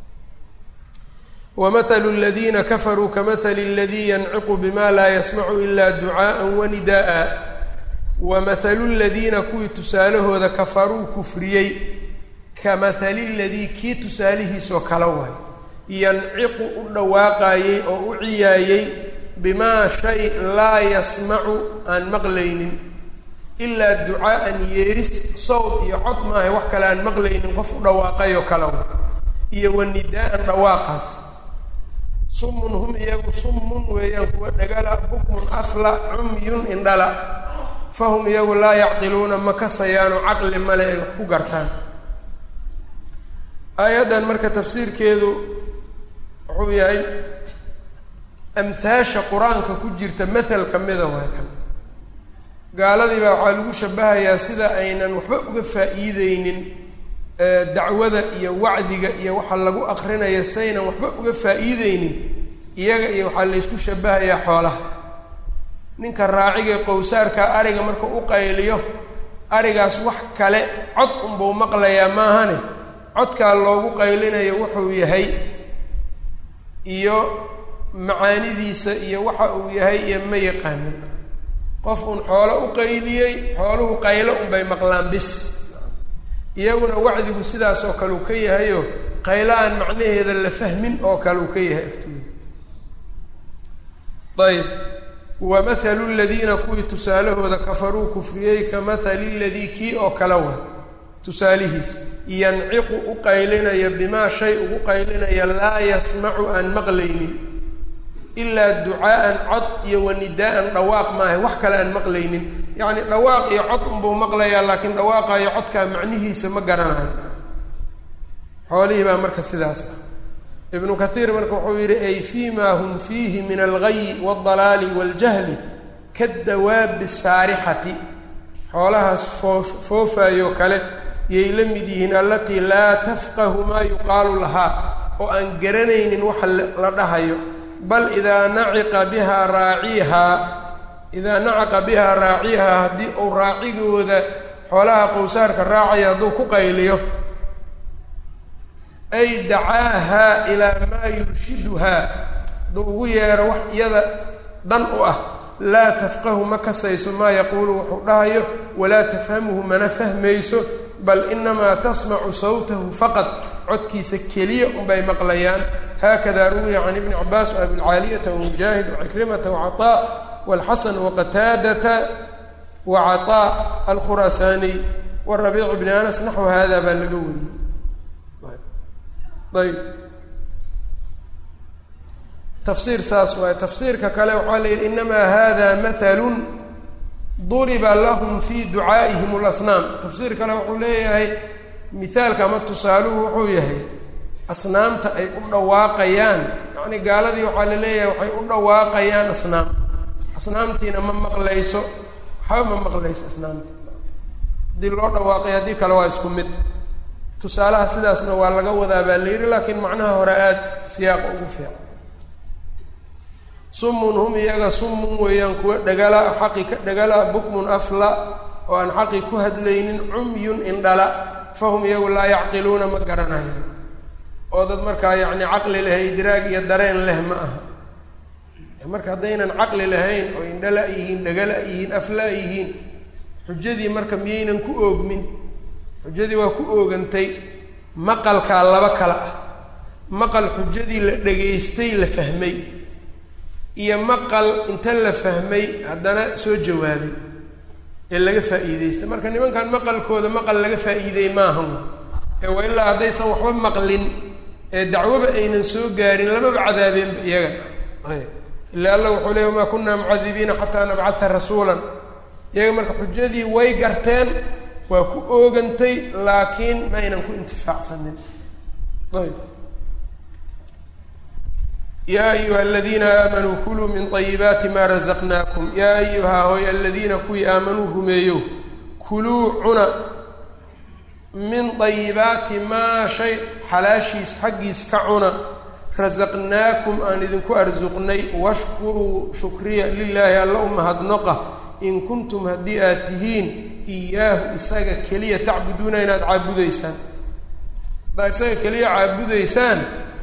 wamahalu aladiina kafaruu kamahali aladii yanciqu bima laa yasmacu ila ducaءa wanida'a wamahalu ladiina kuwii tusaalahooda kafaruu kufriyey kamahali ladii kii tusaalihiisoo kala waay yanciqu u dhawaaqaayey oo u ciyaayey bimaa shay laa yasmacu aan maqlaynin ilaa ducaa'an yeeris sawd iyo cod maahay wax kale aan maqlaynin qof u dhawaaqayoo kale wa iyo wanidaa'an dhawaaqaas summun hum iyagu summun weeyaan kuwa dhagala bukmun afla cumyun indhala fahum iyagu laa yacqiluuna ma kasayaano caqli male ay wax ku gartaan aayaddan marka tafsiirkeedu wuxuu yahay amhaasha qur-aanka ku jirta mathal ka mida waa kan gaaladii baa waxaa lagu shabahayaa sida aynan waxba uga faa'iideynin dacwada iyo wacdiga iyo waxa lagu aqrinaya saynan waxba uga faa'iideynin iyaga iyo waxaa laysku shabahayaa xoolaha ninka raaciga qowsaarka ariga marka u qayliyo arigaas wax kale cod unbuu maqlayaa maahane codkaa loogu qaylinayo wuxuu yahay iyo macaanidiisa iyo waxa uu yahay iyo ma yaqaanin qof uun xoolo u qayliyey xooluhu qaylo unbay maqlaan bis iyaguna wacdigu sidaas oo kale uu ka yahayo qaylo aan macnaheeda la fahmin oo kale uu ka yahay agtooda ayb wa mathalu ladiina kuwii tusaalahooda kafaruu kufriyey ka mathali ladii kii oo kale wa tusaalihiis yanciqu u qaylinaya bimaa shay ugu qaylinaya laa yasmacu aan maqlaynin ilaa ducaa'an cod iyo wanidaa'an dhawaaq maaha wax kale aan maqlaynin yacni dhawaaq iyo cod unbuu maqlayaa laakiin dhawaaqa iyo codkaa macnihiisa ma garanayo xoolihii baa marka sidaas ah ibnu kathiir marka wuxuu yidhi ay fii ma hum fiihi min algayi waaldalaali waaljahli kadawaabi saarixati xoolahaas foof foofaayoo kale yay la mid yihiin allatii laa tafqahu maa yuqaalu lahaa oo aan garanaynin waxa la dhahayo bal idaa naciqa bihaa raaciihaa idaa nacaqa bihaa raaciihaa haddii uu raacigooda xoolaha qowsaarka raacaya hadduu ku qayliyo ay dacaahaa ilaa maa yurshiduhaa hadduu ugu yeero wax iyada dan u ah laa tafqahu ma kasayso maa yaquulu wuxuu dhahayo walaa tafhamuhu mana fahmayso bal inamaa tasmacu sawtahu faqad codkiisa keliya unbay maqlayaan haakada ruwiya can ibni cabaas waabilcaaliyata wamujaahid wacikrimata wacaطaa walxasan waqataadata wacaطaa alkhuraasaaniy warabiic bni anas naxwu hada baa laga wariyey ayb tafsiir saas waaye tafsiirka kale waxaa la yidhi inamaa hada mathalun duriba lahum fi ducaa'ihim اlasnaam tafsiir kale wuxuu leeyahay mithaalka ama tusaaluhu wuxuu yahay asnaamta ay u dhawaaqayaan yacni gaaladii waxaa la leeyahay waxay u dhawaaqayaan asnaam asnaamtiina ma maqlayso waxba ma maqlayso asnaamti haddii loo dhawaaqay haddii kale waa isku mid tusaalaha sidaasna waa laga wadaa baa la yidhi laakiin macnaha hore aada siyaaqa ugu fiican sumun hum iyaga sumun weeyaan kuwa dhagala xaqi ka dhagala bukmun afla oo aan xaqi ku hadlaynin cumyun indhala fahum iyagu laa yacqiluuna ma garanayan oo dad markaa yacni caqli leh idraag iyo dareen leh ma aha marka haddaynan caqli lahayn oo indhala yihiin dhagala yihiin afla yihiin xujadii marka miyaynan ku oogmin xujadii waa ku oogantay maqalkaa laba kala ah maqal xujadii la dhegaystay la fahmay iyo maqal inta la fahmay haddana soo jawaabay ee laga faa'iidaystay marka nimankan maqalkooda maqal laga faa'iiday maahan ee waa ilaa haddaysan waxba maqlin ee dacwoba aynan soo gaarin lamaba cadaabeenba iyaga ila alla wuxuu leey wamaa kunaa mucadibiina xataa nabcata rasuulan iyaga marka xujadii way garteen waa ku oogantay laakiin ma aynan ku intifaacsanin ayb yaa ayuha aladiina aamanuu kuluu min طayibaati ma razaqnaakum yaa ayuhaa hoy aladiina kuwii aamanuu rumeeyo kuluu cuna min طayibaati maa shay xalaashiis xaggiis ka cuna rasaqnaakum aan idinku arsuqnay washkuruu shukriya lilaahi alla u mahadnoqa in kuntum haddii aad tihiin iyaahu isaga keliya tacbuduuna inaad caabudaysaan haddaad isaga keliya caabudaysaan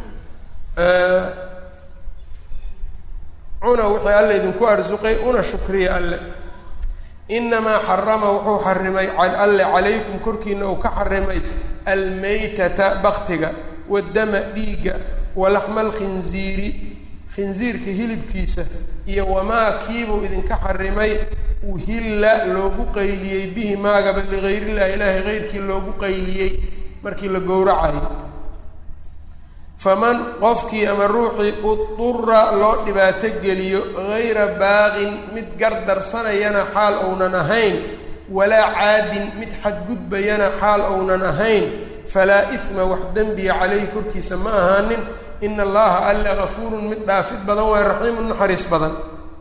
cuna wixii alle idinku arsuqay una shukriya alle inamaa xarama wuxuu xarimay alle calaykum korkiina uu ka xarimay almaytata baktiga waddama dhiigga walaxma alkhinziiri khinziirka hilibkiisa iyo wamaa kiibuu idinka xarimay uhilla loogu qayliyey bihi maagaba ligayrillahi ilaahay keyrkii loogu qayliyey markii la gowracayo faman qofkii ama ruuxii udura loo dhibaato geliyo gayra baaqin mid gardarsanayana xaal ounan ahayn walaa caadin mid xadgudbayana xaal ounan ahayn falaa isma wax dembiya caleyhi korkiisa ma ahaanin ina allaha alla gafuurun mid dhaafid badan waa raxiimun naxariis badan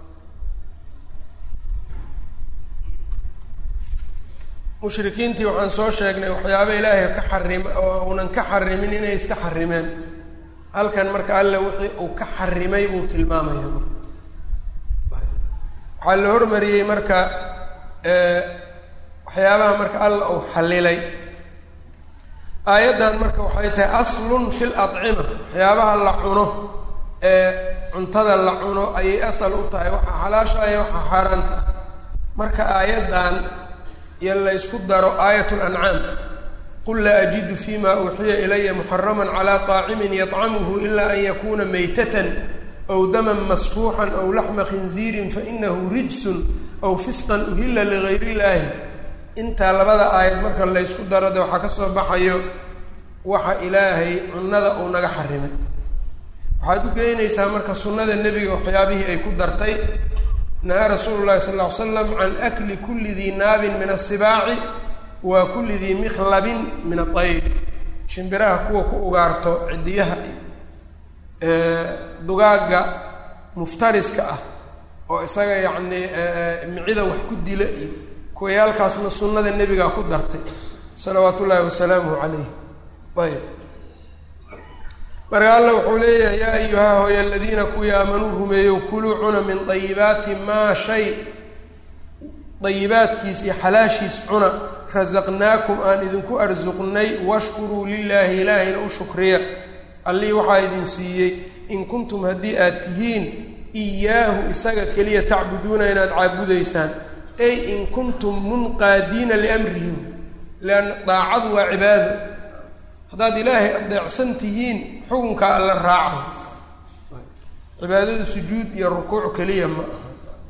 mushrikiintii waxaan soo sheegnay waxyaaba ilaahay ka xarim oo unan ka xarimin inay iska xarimeen halkan marka alle wixii uu ka xarimay buu tilmaamaya marka waxaa la hormariyey marka waxyaabaha marka alla uu xallilay aayaddan marka waxay tahay aslun fi lacima waxyaabaha la cuno ee cuntada la cuno ayay asal u tahay waxaa xalaashaya waxaa xaaraanta ah marka aayaddan iyo la ysku daro aayat lancaam qul laa ajidu fima uuxiya ilaya muxaraman calaa طaacimin yطcamuhu ila an yakuna maytatan aw daman masfuuxan aw laxma khinziirin fainahu rijsun aw fisqan uhila ligayr illaahi intaa labada aayad marka la ysku daro de waxaa ka soo baxayo waxa ilaahay cunnada uu naga xarimay waxaad u geynaysaa marka sunnada nebiga waxyaabihii ay ku dartay nahaa rasuulu llahi sal ll ly slam can akli kulli dii naabin min asibaaci wa kulli dii mikhlabin min aayr shimbiraha kuwa ku ugaarto cidiyaha dugaagga muftariska ah oo isaga yacni micida wax ku dila iyo kuwayaalkaasna sunnada nebigaa ku dartay salawaatu ullaahi wasalaamuhu calayh ayb marka alla wuxuu leeyahay yaa ayuhaa hooya aladiina kuwii aamanuu rumeeyow kuluu cuna min dayibaati maa shay dayibaadkiis iyo xalaashiis cuna rasaqnaakum aan idinku arsuqnay washkuruu lilaahi ilaahayna u shukriya allihii waxaa idin siiyey in kuntum haddii aad tihiin iyaahu isaga keliya tacbuduuna inaad caabudaysaan ay in kuntum munqaadiina liamrihim lianna daacadu waa cibaado haddaad ilaahay adeecsan tihiin xukunkaa alla raaco cibaadada sujuud iyo rukuuc keliya ma aha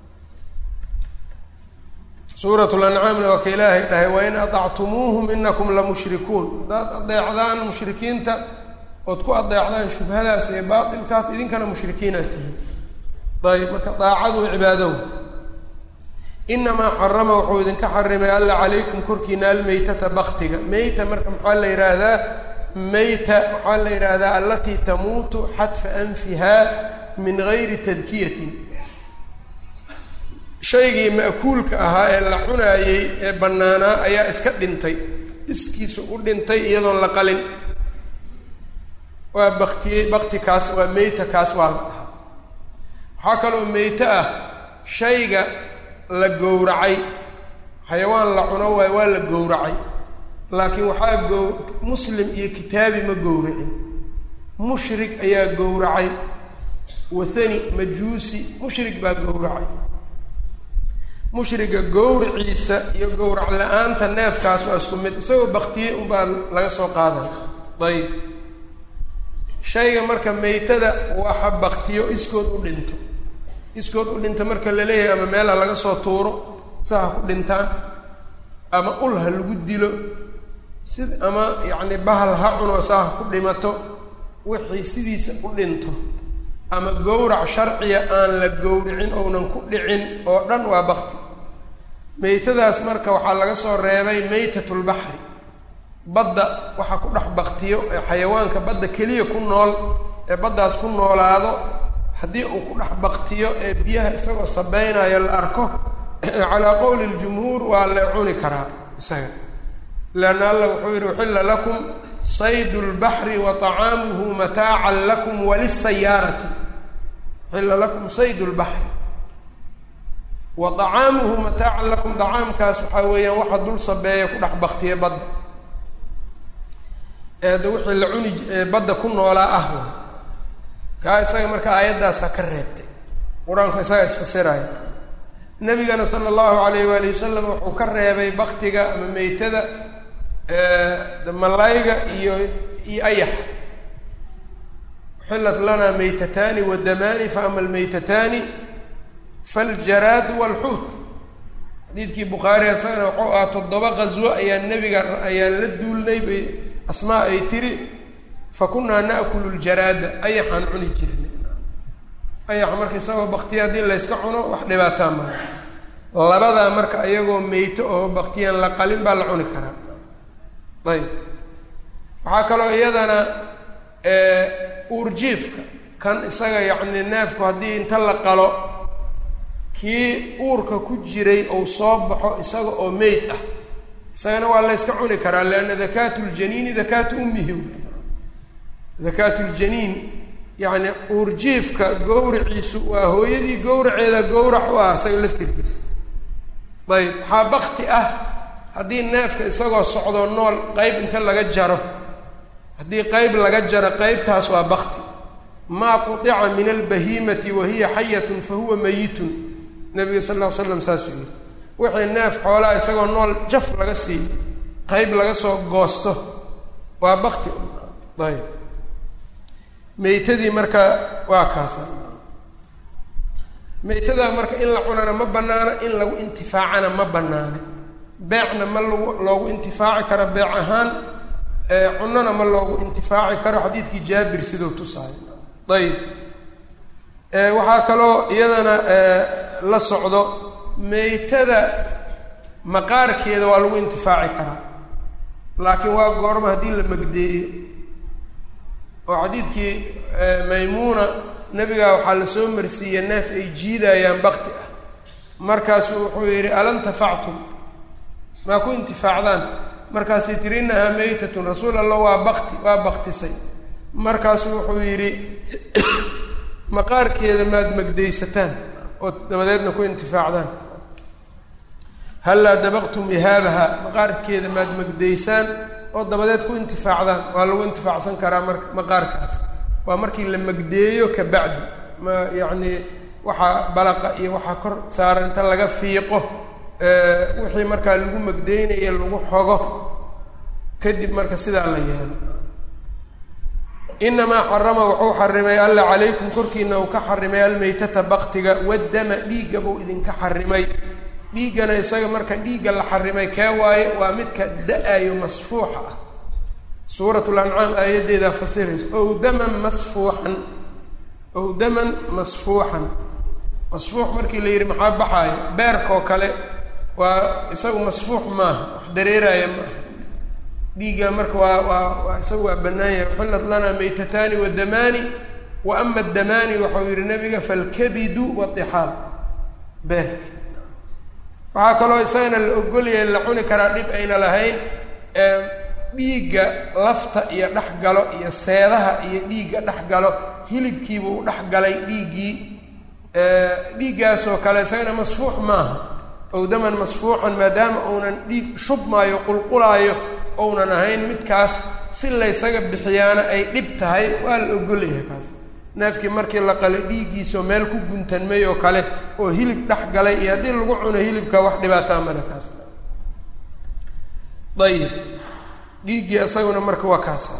suurat lancaamna waa ka ilaahay dhahay wain aطactumuuhum inakum lamushrikuun haddaad adeecdaan mushrikiinta ood ku adeecdaan shubhadaas iyo baatilkaas idinkana mushrikiinaad tihiin ayb marka daacadu cibaadahu inamaa xarama wuxuu idinka xarimay alla calaykum korkiina almeytata baktiga meyta marka maxaa la yidhaahdaa meyta waxaa la yidhaahdaa alatii tamuutu xadfa anfiha min gayri tadkiyatin shaygii ma'kuulka ahaa ee la cunaayey ee bannaanaa ayaa iska dhintay iskiisu u dhintay iyadoon la qalin waa baktiyey bakti kaas waa meyta kaas waa la dhahaa waxaa kaloo meyte ah shayga la gowracay xayawaan la cuno waayo waa la gowracay laakiin waxaa gow muslim iyo kitaabi ma gowracin mushrik ayaa gowracay wathani majuusi mushrik baa gowracay mushriga gowriciisa iyo gowrac la-aanta neefkaas waa isku mid isagoo baktiyey unbaa laga soo qaaday ayib shayga marka meytada waxa baktiyo iskood u dhinto iskood u dhinta marka la leeyahay ama meela laga soo tuuro sa ha ku dhintaan ama ul ha lagu dilo sid ama yacni bahal ha cuno saa ha ku dhimato wixii sidiisa u dhinto ama gowrac sharciya aan la gowricin ounan ku dhicin oo dhan waa bakti meytadaas marka waxaa laga soo reebay meytatulbaxri badda waxaa ku dhex baktiyo ee xayawaanka badda keliya ku nool ee baddaas ku noolaado haddii uu ku dhex baktiyo ee biyaha isagoo sabeynayo la arko calaa qowli ljumhuur waa la cuni karaa isaga leanna alla wuxuu yidhi uxilla lakum saydu lbaxri wa طacaamuhu mataacan lakum walisayaarati uxilla lakum saydu lbaxri wa طacaamuhu mataacan lakum dacaamkaas waxaa weeyaan waxa dul sabeeya ku dhex baktiya badda eeda wixii la cuni badda ku noolaa ah kaa isaga marka aayaddaasa ka reebtay qur-aanku isaga isfasiraya nabigana sala allahu alayh waali wasalam wuxuu ka reebay baktiga ama meytada malayga iyo iyo ayaxa uxillat lanaa meytataani wadamaani faama almeytataani faljaraadu walxuut xadiidkii bukhaari isagana wuxuu ahaa toddoba qaswo ayaa nebiga ayaan la duulnay bay asmaa ay tiri fa kunaa naakulu ljaraada ayaxaan cuni jirnay ayaxa marka isagoo baktiya haddii layska cuno wax dhibaataa mara labadaa marka iyagoo meyto oo baktiyaan la qalin baa la cuni karaa ayb waxaa kaloo iyadana uurjiifka kan isaga yacni neefku haddii inta la qalo kii uurka ku jiray ou soo baxo isaga oo meyd ah isagana waa la yska cuni karaa lianna dakaatu ljaniini dakaatu ummihi dakaatu ljaniin yacni uurjiifka gowriciisu waa hooyadii gowraceeda gowrac u ah isaga laftirkiisa ayb waxaa bakti ah haddii neefka isagoo socdo nool qeyb inta laga jaro haddii qeyb laga jaro qeybtaas waa bakti maa qudica min albahiimati wa hiya xayatun fa huwa mayitun nabiga sal ll ly slam saasuu yihi wixii neef xoolaa isagoo nool jaf laga siiyo qeyb laga soo goosto waa bakti ayb meytadii marka waa kaasa meytadaa marka in la cunana ma banaana in lagu intifaacana ma banaana beecna ma lagu loogu intifaaci karo beec ahaan cunona ma loogu intifaaci karo xadiidkii jaabir siduu tusaayo ayib waxaa kaloo iyadana la socdo meytada maqaarkeeda waa lagu intifaaci karaa laakiin waa goorma haddii la magdeeyo oo xadiidkii maymuuna nebigaa waxaa lasoo marsiiya neef ay jiidayaan bakti ah markaasuu wuxuu yidhi alantafactum maa ku intifaacdaan markaasay tiri innahaa meytatun rasuul allah waa bakti waa baktisay markaasuu wuxuu yidhi maqaarkeeda maad magdaysataan oo dabadeedna ku intifaacdaan hallaa dabaqtum ihaabaha maqaarkeeda maad magdaysaan oo dabadeed ku intifaacdaan waa lagu intifaacsan karaa marka maqaarkaas waa markii la magdeeyo ka bacdi ma yacni waxaa balaqa iyo waxaa kor saaran inta laga fiiqo wixii markaa lagu magdeynayo lagu xogo kadib marka sidaa la yeelo inamaa xarama wuxuu xarimay alla calaykum korkiina uu ka xarimay almaytata baktiga waddama dhiigga buu idinka xarimay dhiiggana isaga marka dhiigga la xarimay kee waaye waa midka da-ayo masfuuxa ah suuratul ancaam aayaddeedaa fasiraysa ow daman masfuuxan ow daman masfuuxan masfuux markii la yidhi maxaa baxaayo beerkoo kale waa isagu masfuux maaha wax dareeraaya maaha dhiigga marka waa waa waa isagu waa bannaan yahay uxillat lanaa maytataani wadamaani wa ama adamaani waxau yihi nabiga falkabidu wadixaal beerka waxaa kaloo isagana la ogolyahay la cuni karaa dhib ayna lahayn dhiigga lafta iyo dhex galo iyo seedaha iyo dhiigga dhex galo hilibkiibuu dhex galay dhiiggii dhiiggaasoo kale isagana masfuux maaha ow daman masfuuxan maadaama uunan dhiig shubmaayo qulqulaayo ounan ahayn midkaas si laysaga bixiyaana ay dhib tahay waa la ogolyahay kaas neefkii markii la qalay dhiiggiisao meel ku guntanmay oo kale oo hilib dhex galay iyo haddii lagu cuno hilibka wax dhibaataa male kaas ayib dhiiggii isaguna marka waa kaasa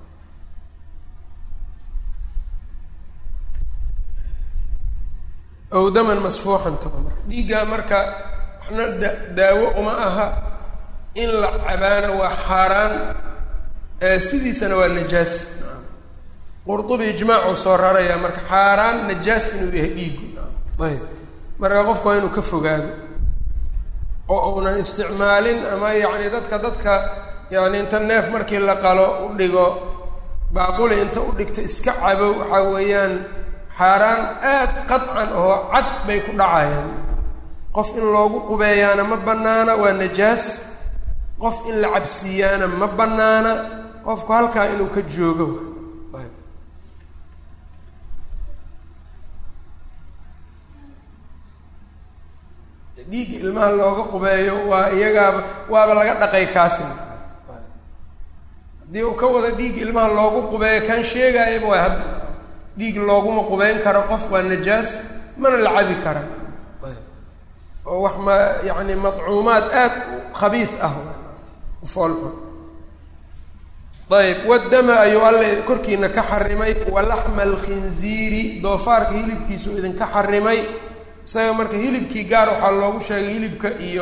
ow daman masfuuxan taba marka dhiiggaa marka waxna da daawo uma aha in la cabaana waa xaaraan sidiisana waa najaas qurdubi ijmaacuu soo rarayaa marka xaaraan najaas inuu yahay dhiigu ayb marka qofku waa inuu ka fogaado oo uunan isticmaalin ama yacni dadka dadka yacni inta neef markii la qalo u dhigo baaquli inta u dhigto iska cabo waxaa weeyaan xaaraan aad qadcan oo cad bay ku dhacayaan qof in loogu qubeeyaana ma bannaana waa najaas qof in la cabsiiyaana ma bannaana qofku halkaa inuu ka joogo dhiigga ilmaha looga qubeeyo waa iyagaaba waaba laga dhaqay kaasi haddii uu ka wada dhiig ilmaha loogu qubeeyo kan sheegaayaba waa hadda dhiig looguma qubeyn karo qof waa najaas mana la cabi kara oo wax ma yacni madcuumaad aad u khabiis ah ufoolxun ayb waddama ayuu alle korkiina ka xarimay walaxma alkhinziiri doofaarka hilibkiisu idinka xarimay isaga marka hilibkii gaar waxaa loogu sheegay hilibka iyo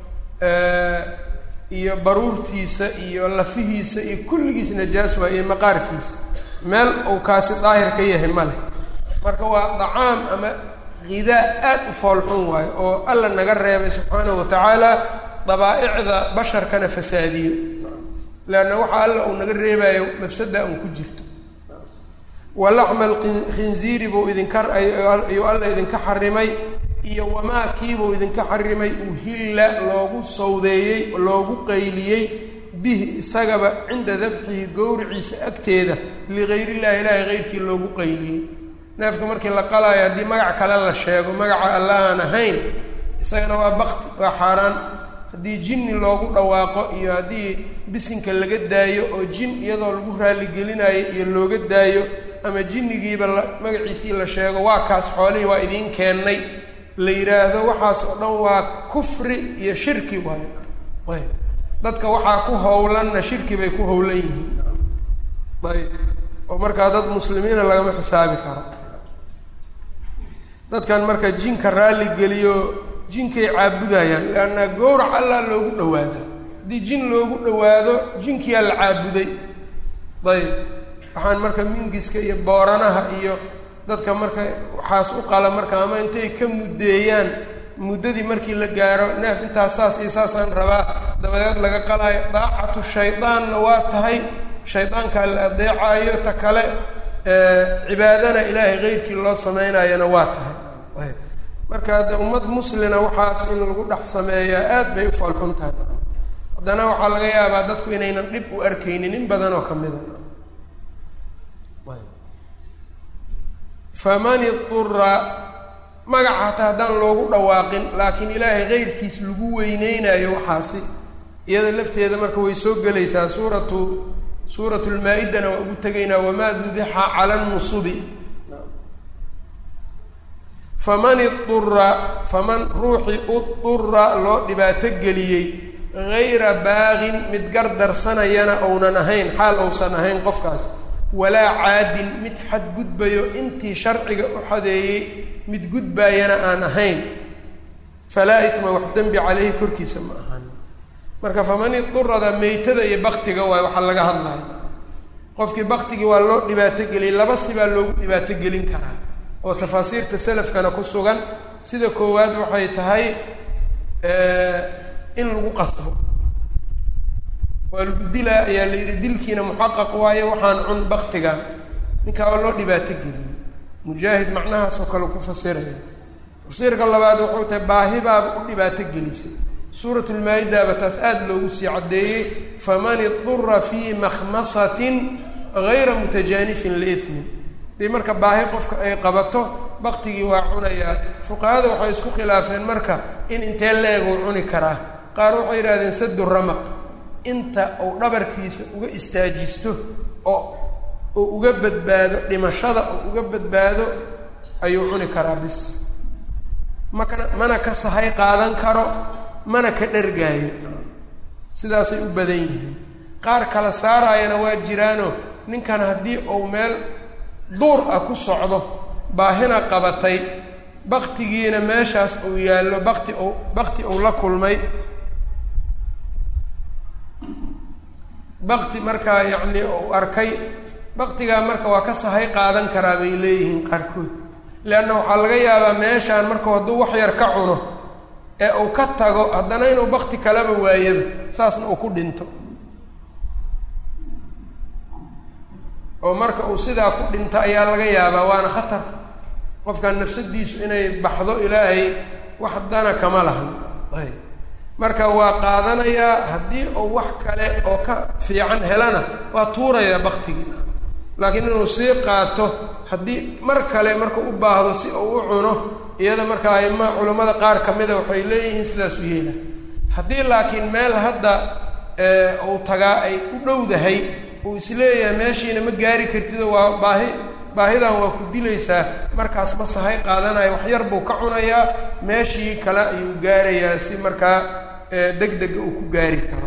iyo baruurtiisa iyo lafihiisa iyo kulligiis najaas waa iyo maqaarkiisa meel uu kaasi daahir ka yahay ma leh marka waa dacaam ama hidaa aad u foolxun waayo oo alla naga reebay subxaanahu watacaala dabaa'icda basharkana fasaadiyo leanna waxaa alla uu naga reebayo mafsada un ku jirto walaxma alkhinziiri buu idinka ayuu alla idinka xarimay iyo wamaa kiibuu idinka xarimay uhilla loogu sawdeeyey loogu qayliyey bihi isagaba cinda dabxihi gowriciisa agteeda ligayr illahi ilaahi keyrkii loogu qayliyey neefka markii la qalaayo haddii magac kale la sheego magaca alla aan ahayn isagana waa bakti waa xaaraan haddii jinni loogu dhawaaqo iyo haddii bisinka laga daayo oo jin iyadoo lagu raaligelinayo iyo looga daayo ama jinnigiiba la magaciisii la sheego waa kaas xoolihii waa idiin keennay la yidhaahdo waxaas oo dhan waa kufri iyo shirki waayo ayb dadka waxaa ku howlanna shirki bay ku howlan yihiin ayb oo markaa dad muslimiina lagama xisaabi karo dadkan marka jinka raalli geliyo jinkay caabudayaan leanna gowrac allaa loogu dhawaada haddii jin loogu dhawaado jinkiyaa la caabuday ayb waxaan marka mingiska iyo booranaha iyo dadka marka waxaas u qala marka ama intay ka muddeeyaan muddadii markii la gaaro neef intaas saas iyo saasaan rabaa dabadeed laga qalaayo daacatu shaydaanna waa tahay shaydaankaa la adeecaayo ta kale cibaadana ilaahay keyrkii loo samaynayana waa tahay ayb marka de ummad muslina waxaas in lagu dhex sameeyaa aad bay u foolxun tahay haddana waxaa laga yaabaa dadku inaynan dhib u arkaynin in badan oo ka mida faman idura magaca hataa haddaan loogu dhawaaqin laakiin ilaahay keyrkiis lagu weyneynayo waxaasi iyada lafteeda marka way soo gelaysaa suuratu suuratu lmaa-idana waa ugu tegaynaa wamaa dubixa cala nusubi faman idura faman ruuxii udura loo dhibaato geliyey gayra baaqin mid gardarsanayana ounan ahayn xaal ousan ahayn qofkaas walaa caadin mid xadgudbayo intii sharciga u xadeeyey mid gudbaayana aan ahayn falaa itma wax dembi caleyhi korkiisa ma ahan marka faman idurada meytada iyo baktiga waay waxaa laga hadlaya qofkii baktigii waa loo dhibaato geliyey laba sibaa loogu dhibaato gelin karaa oo tafaasiirta salafkana ku sugan sida koowaad waxay tahay in lagu qasbo waa lagu dilaa ayaa la yidhi dilkiina muxaqaq waayo waxaan cun baktiga ninkaa waa loo dhibaato geliyey mujaahid macnahaasoo kale ku fasiraya tafsiirka labaad wuxuu tahay baahibaaba u dhibaato gelisay suuratulmaa-idaaba taas aada loogu sii caddeeyey faman idura fii makhmasatin gayra mutajaanifin liithmin dii marka baahi qofka ay qabato baktigii waa cunayaa fuqahada waxay isku khilaafeen marka in intee la-eguu cuni karaa qaar waxay yidhahdeen sadu ramaq inta uu dhabarkiisa uga istaajisto oo uu uga badbaado dhimashada uu uga badbaado ayuu cuni karaa bis makana mana ka sahay qaadan karo mana ka dhargaayo sidaasay u badan yihiin qaar kala saaraayana waa jiraano ninkan haddii uu meel duur ah ku socdo baahina qabatay baktigiina meeshaas uu yaallo bakti u bakti uu la kulmay bakti markaa yacni uu arkay baktigaa marka waa ka sahay qaadan karaa bay leeyihiin qaarkood leanna waxaa laga yaabaa meeshaan marka hadduu wax yar ka cuno ee uu ka tago haddana inuu bakti kalaba waayaba saasna uu ku dhinto oo marka uu sidaa ku dhinto ayaa laga yaabaa waana khatar qofkan nafsadiisu inay baxdo ilaahay wax dana kama lahan ayb marka waa qaadanayaa haddii uu wax kale oo ka fiican helana waa tuurayaa baktigii laakiin inuu sii qaato haddii mar kale markuu u baahdo si uu u cuno iyada marka aima culammada qaar ka mida waxay leeyihiin sidaas u yeela haddii laakiin meel hadda uu tagaa ay u dhowdahay uu isleeyahay meeshiina ma gaari kartido waa baahi baahidan waa ku dilaysaa markaas ma sahay qaadanayo wax yar buu ka cunayaa meeshii kale ayuu gaarayaa si markaa deg dega uu ku gaari karo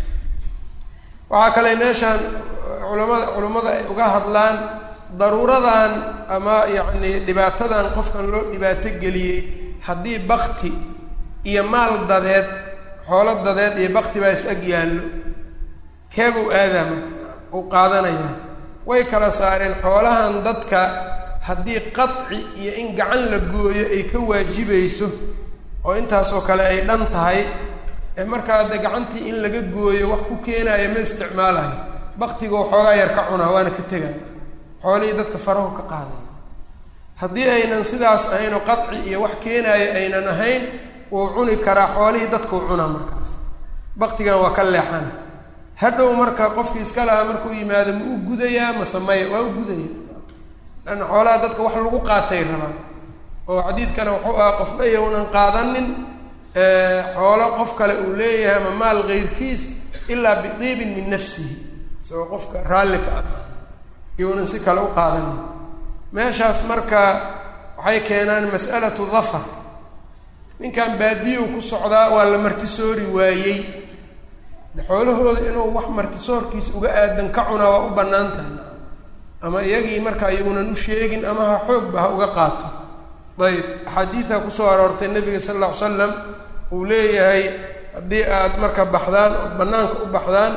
waxaa kale meeshaan culamada culammada ay uga hadlaan daruuradan ama yacni dhibaatadan qofkan loo dhibaato geliyey haddii bakti iyo maal dadeed xoolo dadeed iyo bakti baa is ag yaallo keebuu aadaa marka uu qaadanayaa way kala saareen xoolahan dadka haddii qadci iyo in gacan la gooyo ay ka waajibayso oo intaasoo kale ay dhan tahay ee markaa de gacantii in laga gooyo wax ku keenayo ma isticmaalayo baktigoo xoogaa yar ka cunaa waana ka tegaya xoolihii dadka farahu ka qaaday haddii aynan sidaas ahayn oo qadci iyo wax keenaayo aynan ahayn wuu cuni karaa xoolihii dadkuu cunaa markaas baktigan waa ka leexana hadhow marka qofkii iska lahaa markuu yimaado ma u gudayaa mase maya waa u gudaya lanna xoolaha dadka wax lagu qaatay rabaan oo xadiidkana wuxuu ahaa qofna yownan qaadanin xoolo qof kale uu leeyahay ama maal keyrkiis ilaa bidiibin min nafsihi isagoo qofka raallika ah yownan si kale u qaadanin meeshaas marka waxay keenaan mas'alatu dafar ninkan baadiyow ku socdaa waa la martisoori waayey xoolahooda inuu wax martisoorkiisa uga aadan ka cunaa waa u bannaan tahay ama iyagii markaa yownan u sheegin ama ha xoogba ha uga qaato ayb axaadiida kusoo aroortay nabiga sal alla ly slam uu leeyahay haddii aad marka baxdaan ood bannaanka u baxdaan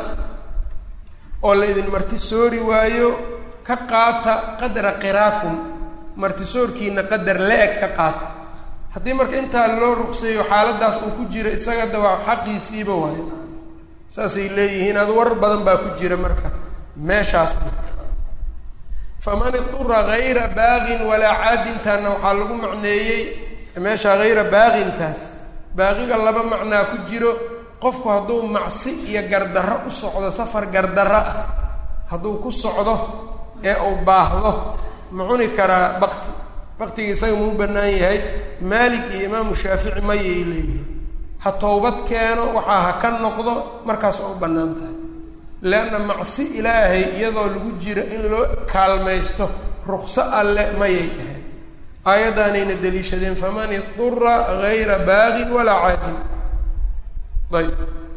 oo la idin martisoori waayo ka qaata qadra qiraakum martisoorkiina qadar la-eg ka qaata haddii marka intaa loo ruqseeyo xaaladaas uu ku jira isaga da waa xaqiisiiba waayo saasay leeyihiin ad war badan baa ku jira marka meeshaas faman idura hayra baaqin walaa caadintaana waxaa lagu macneeyey meeshaa hayra baaqintaas baaqiga laba macnaa ku jiro qofku hadduu macsi iyo gardarro u socdo safar gardarro ah hadduu ku socdo ee uu baahdo ma cuni karaa bakti baktiga isaga muu bannaan yahay maalik iyo imaamu shaafici mayay leeyihin ha towbad keeno waxaa ha ka noqdo markaas oo u bannaan tahay leanna macsi ilaahay iyadoo lagu jiro in loo kaalmaysto rukso alle mayay ahayd aayaddaanayna daliishadeen faman idura hayra baaqin walaa caadin ayb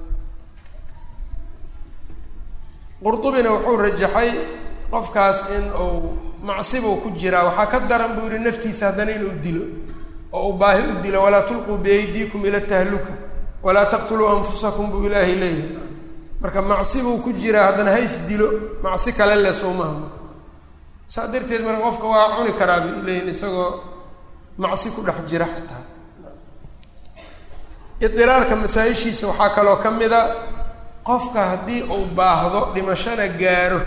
qurdubina wuxuu rajaxay qofkaas in uu macsibuu ku jiraa waxaa ka daran buu yihi naftiisa haddana inuu dilo oo uu baahi u dilo walaa tulquu biyaydiikum ila tahluka walaa taqtuluu anfusakum buu ilaahay leeyahay marka macsi buu ku jiraa haddana hays dilo macsi kale le sowmaha saa darteed marka qofka waa cuni karaa bay leeyihin isagoo macsi ku dhex jira xataa idiraarka masaa-ishiisa waxaa kaloo ka mid a qofka haddii uu baahdo dhimashana gaaro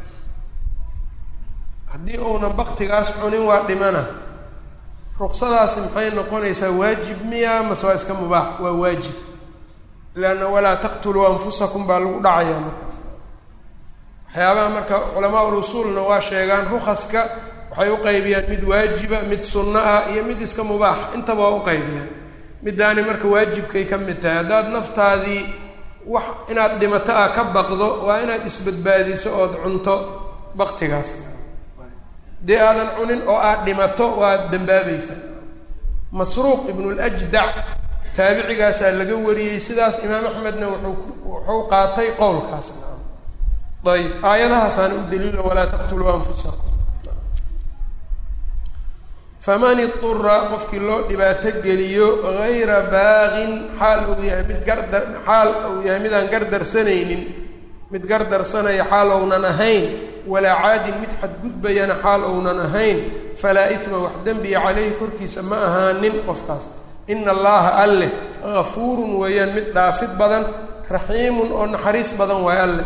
haddii uunan baktigaas cunin waa dhimana ruqsadaasi maxay noqonaysaa waajib miya mase waa iska mubaax waa waajib leanna walaa taqtuluu anfusakum baa lagu dhacayaa markaas waxyaabaha marka culamaa ul usuulna waa sheegaan rukaska waxay u qaybiyaan mid waajiba mid sunno ah iyo mid iska mubaax intaba waa u qaybiyaan middaani marka waajibkay ka mid tahay haddaad naftaadii wax inaad dhimato ah ka baqdo waa inaad isbadbaadiso ood cunto baktigaas dee aadan cunin oo aad dhimato waad dambaabaysaa masruuq ibnuljdac taabicigaasaa laga wariyey sidaas imaam axmedna wuxuu wuxuu qaatay qowlkaas ayb aayadahaasaana u daliilo walaa taqtuluu anfusakum faman idura qofkii loo dhibaato geliyo hayra baaqin xaal uu yahay mid gardar xaal uu yahay midaan gardarsanaynin mid gardarsanaya xaal ounan ahayn walaa caadin mid xadgudbayana xaal ounan ahayn falaa itma wax dembiya caleyhi korkiisa ma ahaanin qofkaas ina allaha alleh gafuurun weeyaan mid dhaafid badan raxiimun oo naxariis badan waay alleh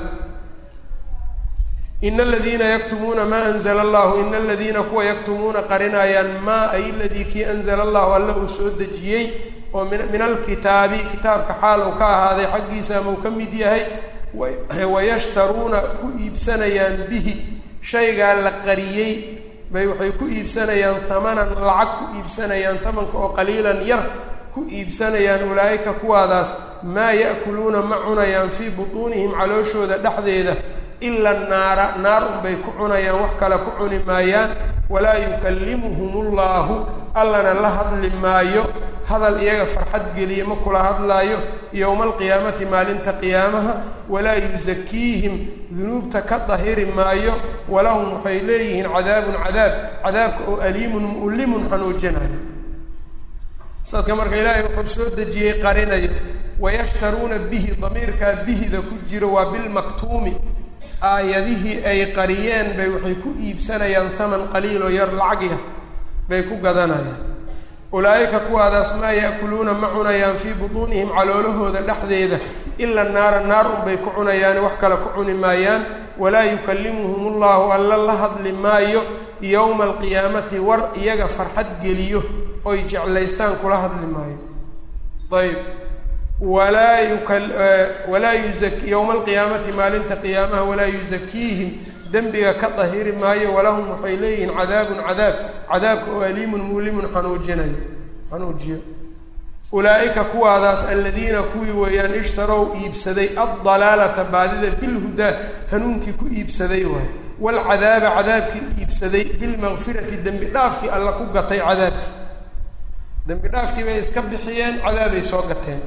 ina aladiina yaktumuuna maa anzla allahu ina aladiina kuwa yaktumuuna qarinayaan maa ay ladii kii anzala allahu alle uu soo dejiyey oo min alkitaabi kitaabka xaal uu ka ahaaday xaggiisa ama uu ka mid yahay wayashtaruuna ku iibsanayaan bihi shaygaa la qariyey bay waxay ku iibsanayaan hamanan lacag ku iibsanayaan hamanka oo qaliilan yar ku iibsanayaan ulaa'ika kuwaadaas maa ya'kuluuna ma cunayaan fii butuunihim calooshooda dhexdeeda ila naara naar unbay ku cunayaan wax kale ku cuni maayaan walaa yukallimuhum ullahu allana la hadli maayo hadal iyaga farxad geliye ma kula hadlaayo yowma alqiyaamati maalinta qiyaamaha walaa yusakiihim dunuubta ka dahiri maayo walahum waxay leeyihiin cadaabun cadaab cadaabka oo aliimun mu'limun xanuujinayo dadka marka ilaahay wuxuu soo dejiyey qarinayo wayashtaruuna bihi damiirkaa bihida ku jiro waa bilmaktuumi aayadihii ay qariyeen bay waxay ku iibsanayaan haman qaliiloo yar lacagyah bay ku gadanayaan ulaa'ika kuwaadaas maa ya'kuluuna ma cunayaan fii butuunihim caloolahooda dhexdeeda ila naara naar unbay ku cunayaan wax kale ku cuni maayaan walaa yukallimuhum ullahu alla la hadli maayo yowma alqiyaamati war iyaga farxad geliyo oy jeclaystaan kula hadli maayo ayb walaa yuwalaa yuzak yowma alqiyaamati maalinta qiyaamaha walaa yusakiihim dembiga ka dahiri maayo walahum waxay leeyihiin cadaabun cadaab cadaabka oo aliimun mulimun xanuujinayo xanuujiyo ulaa'ika kuwaadaas aladiina kuwii weeyaan ishtarow iibsaday addalaalata baadida bilhudaa hanuunkii ku iibsaday waay waalcadaaba cadaabkii iibsaday bilmaqfirati dembi dhaafkii alla ku gatay cadaabkii dembi dhaafkii bay iska bixiyeen cadaabay soo gateen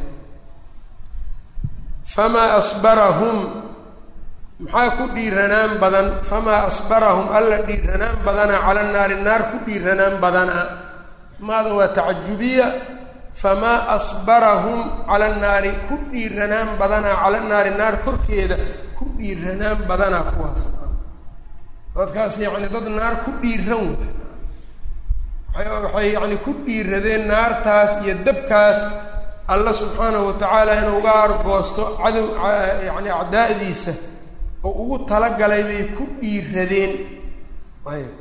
famaa asbarahum maxaa ku dhiiranaan badan famaa asbarahum alla dhiiranaan badanaa cala naari naar ku dhiiranaan badanaa maada waa tacajubiya famaa asbarahum cala naari ku dhiiranaan badanaa cala naari naar korkeeda ku dhiiranaan badanaa kuwaas dadkaas yacni dad naar ku dhiiran way waxay yacni ku dhiiradeen naartaas iyo dabkaas alla subxaanahu watacaala inuu uga argoosto cadow yacni acdaa'diisa oo ugu talagalay bay ku dhiiradeen ayb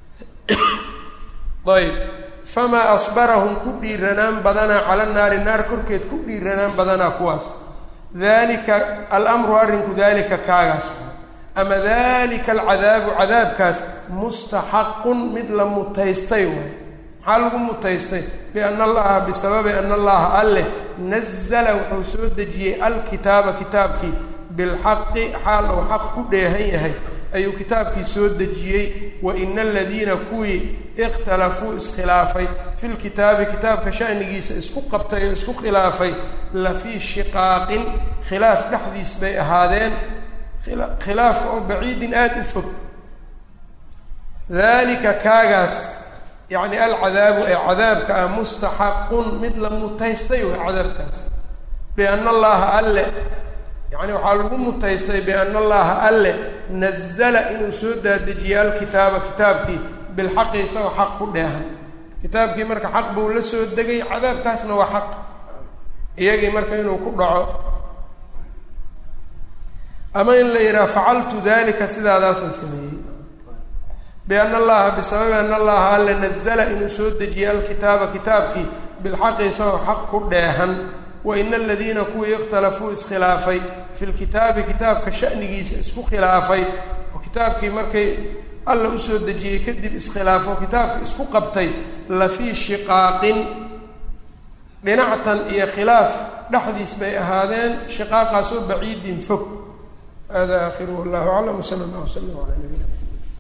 ayb famaa asbarahum ku dhiiranaan badanaa cala naari naar korkeed ku dhiiranaan badanaa kuwaas dalika alamru arrinku dalika kaagaas ama dalika alcadaabu cadaabkaas mustaxaqun mid la mutaystay waay maxaa lagu mutaystay biana allaha bisababi ana allaha alleh nazala wuxuu soo dejiyey alkitaaba kitaabkii bilxaqi xaal uu xaq ku dheehan yahay ayuu kitaabkii soo dejiyey wa ina aladiina kuwii ikhtalafuu iskhilaafay fi lkitaabi kitaabka shanigiisa isku qabtay oo isku khilaafay la fii shiqaaqin khilaaf dhexdiis bay ahaadeen khilaafka oo baciidin aada u fog dalika kaagaas yacni alcadaabu ee cadaabka ah mustaxaqun mid la mutaystay way cadaabkaas biana allaha alle yacni waxaa lagu mutaystay biana allaha alle nazala inuu soo daadejiyey alkitaaba kitaabkii bilxaqi isagoo xaq ku dheehan kitaabkii marka xaq buu la soo degay cadaabkaasna waa xaq iyagii marka inuu ku dhaco ama in la yidhaha facaltu dalika sidaadaasaan sameeyey biana allaha bisababi ana allaha alle nazala inuu soo dejiyey alkitaaba kitaabkii bilxaqi isagoo xaq ku dheehan wa ina aladiina kuwii ikhtalafuu iskhilaafay fi lkitaabi kitaabka shanigiisa isku khilaafay oo kitaabkii markay alla usoo dejiyey kadib iskhilaafo kitaabka isku qabtay la fii shiqaaqin dhinactan iyo khilaaf dhexdiis bay ahaadeen shiqaaqaasoo baciidin fog hada aakhiruhu wallahu aclam wsala allah wslam ala nabiyina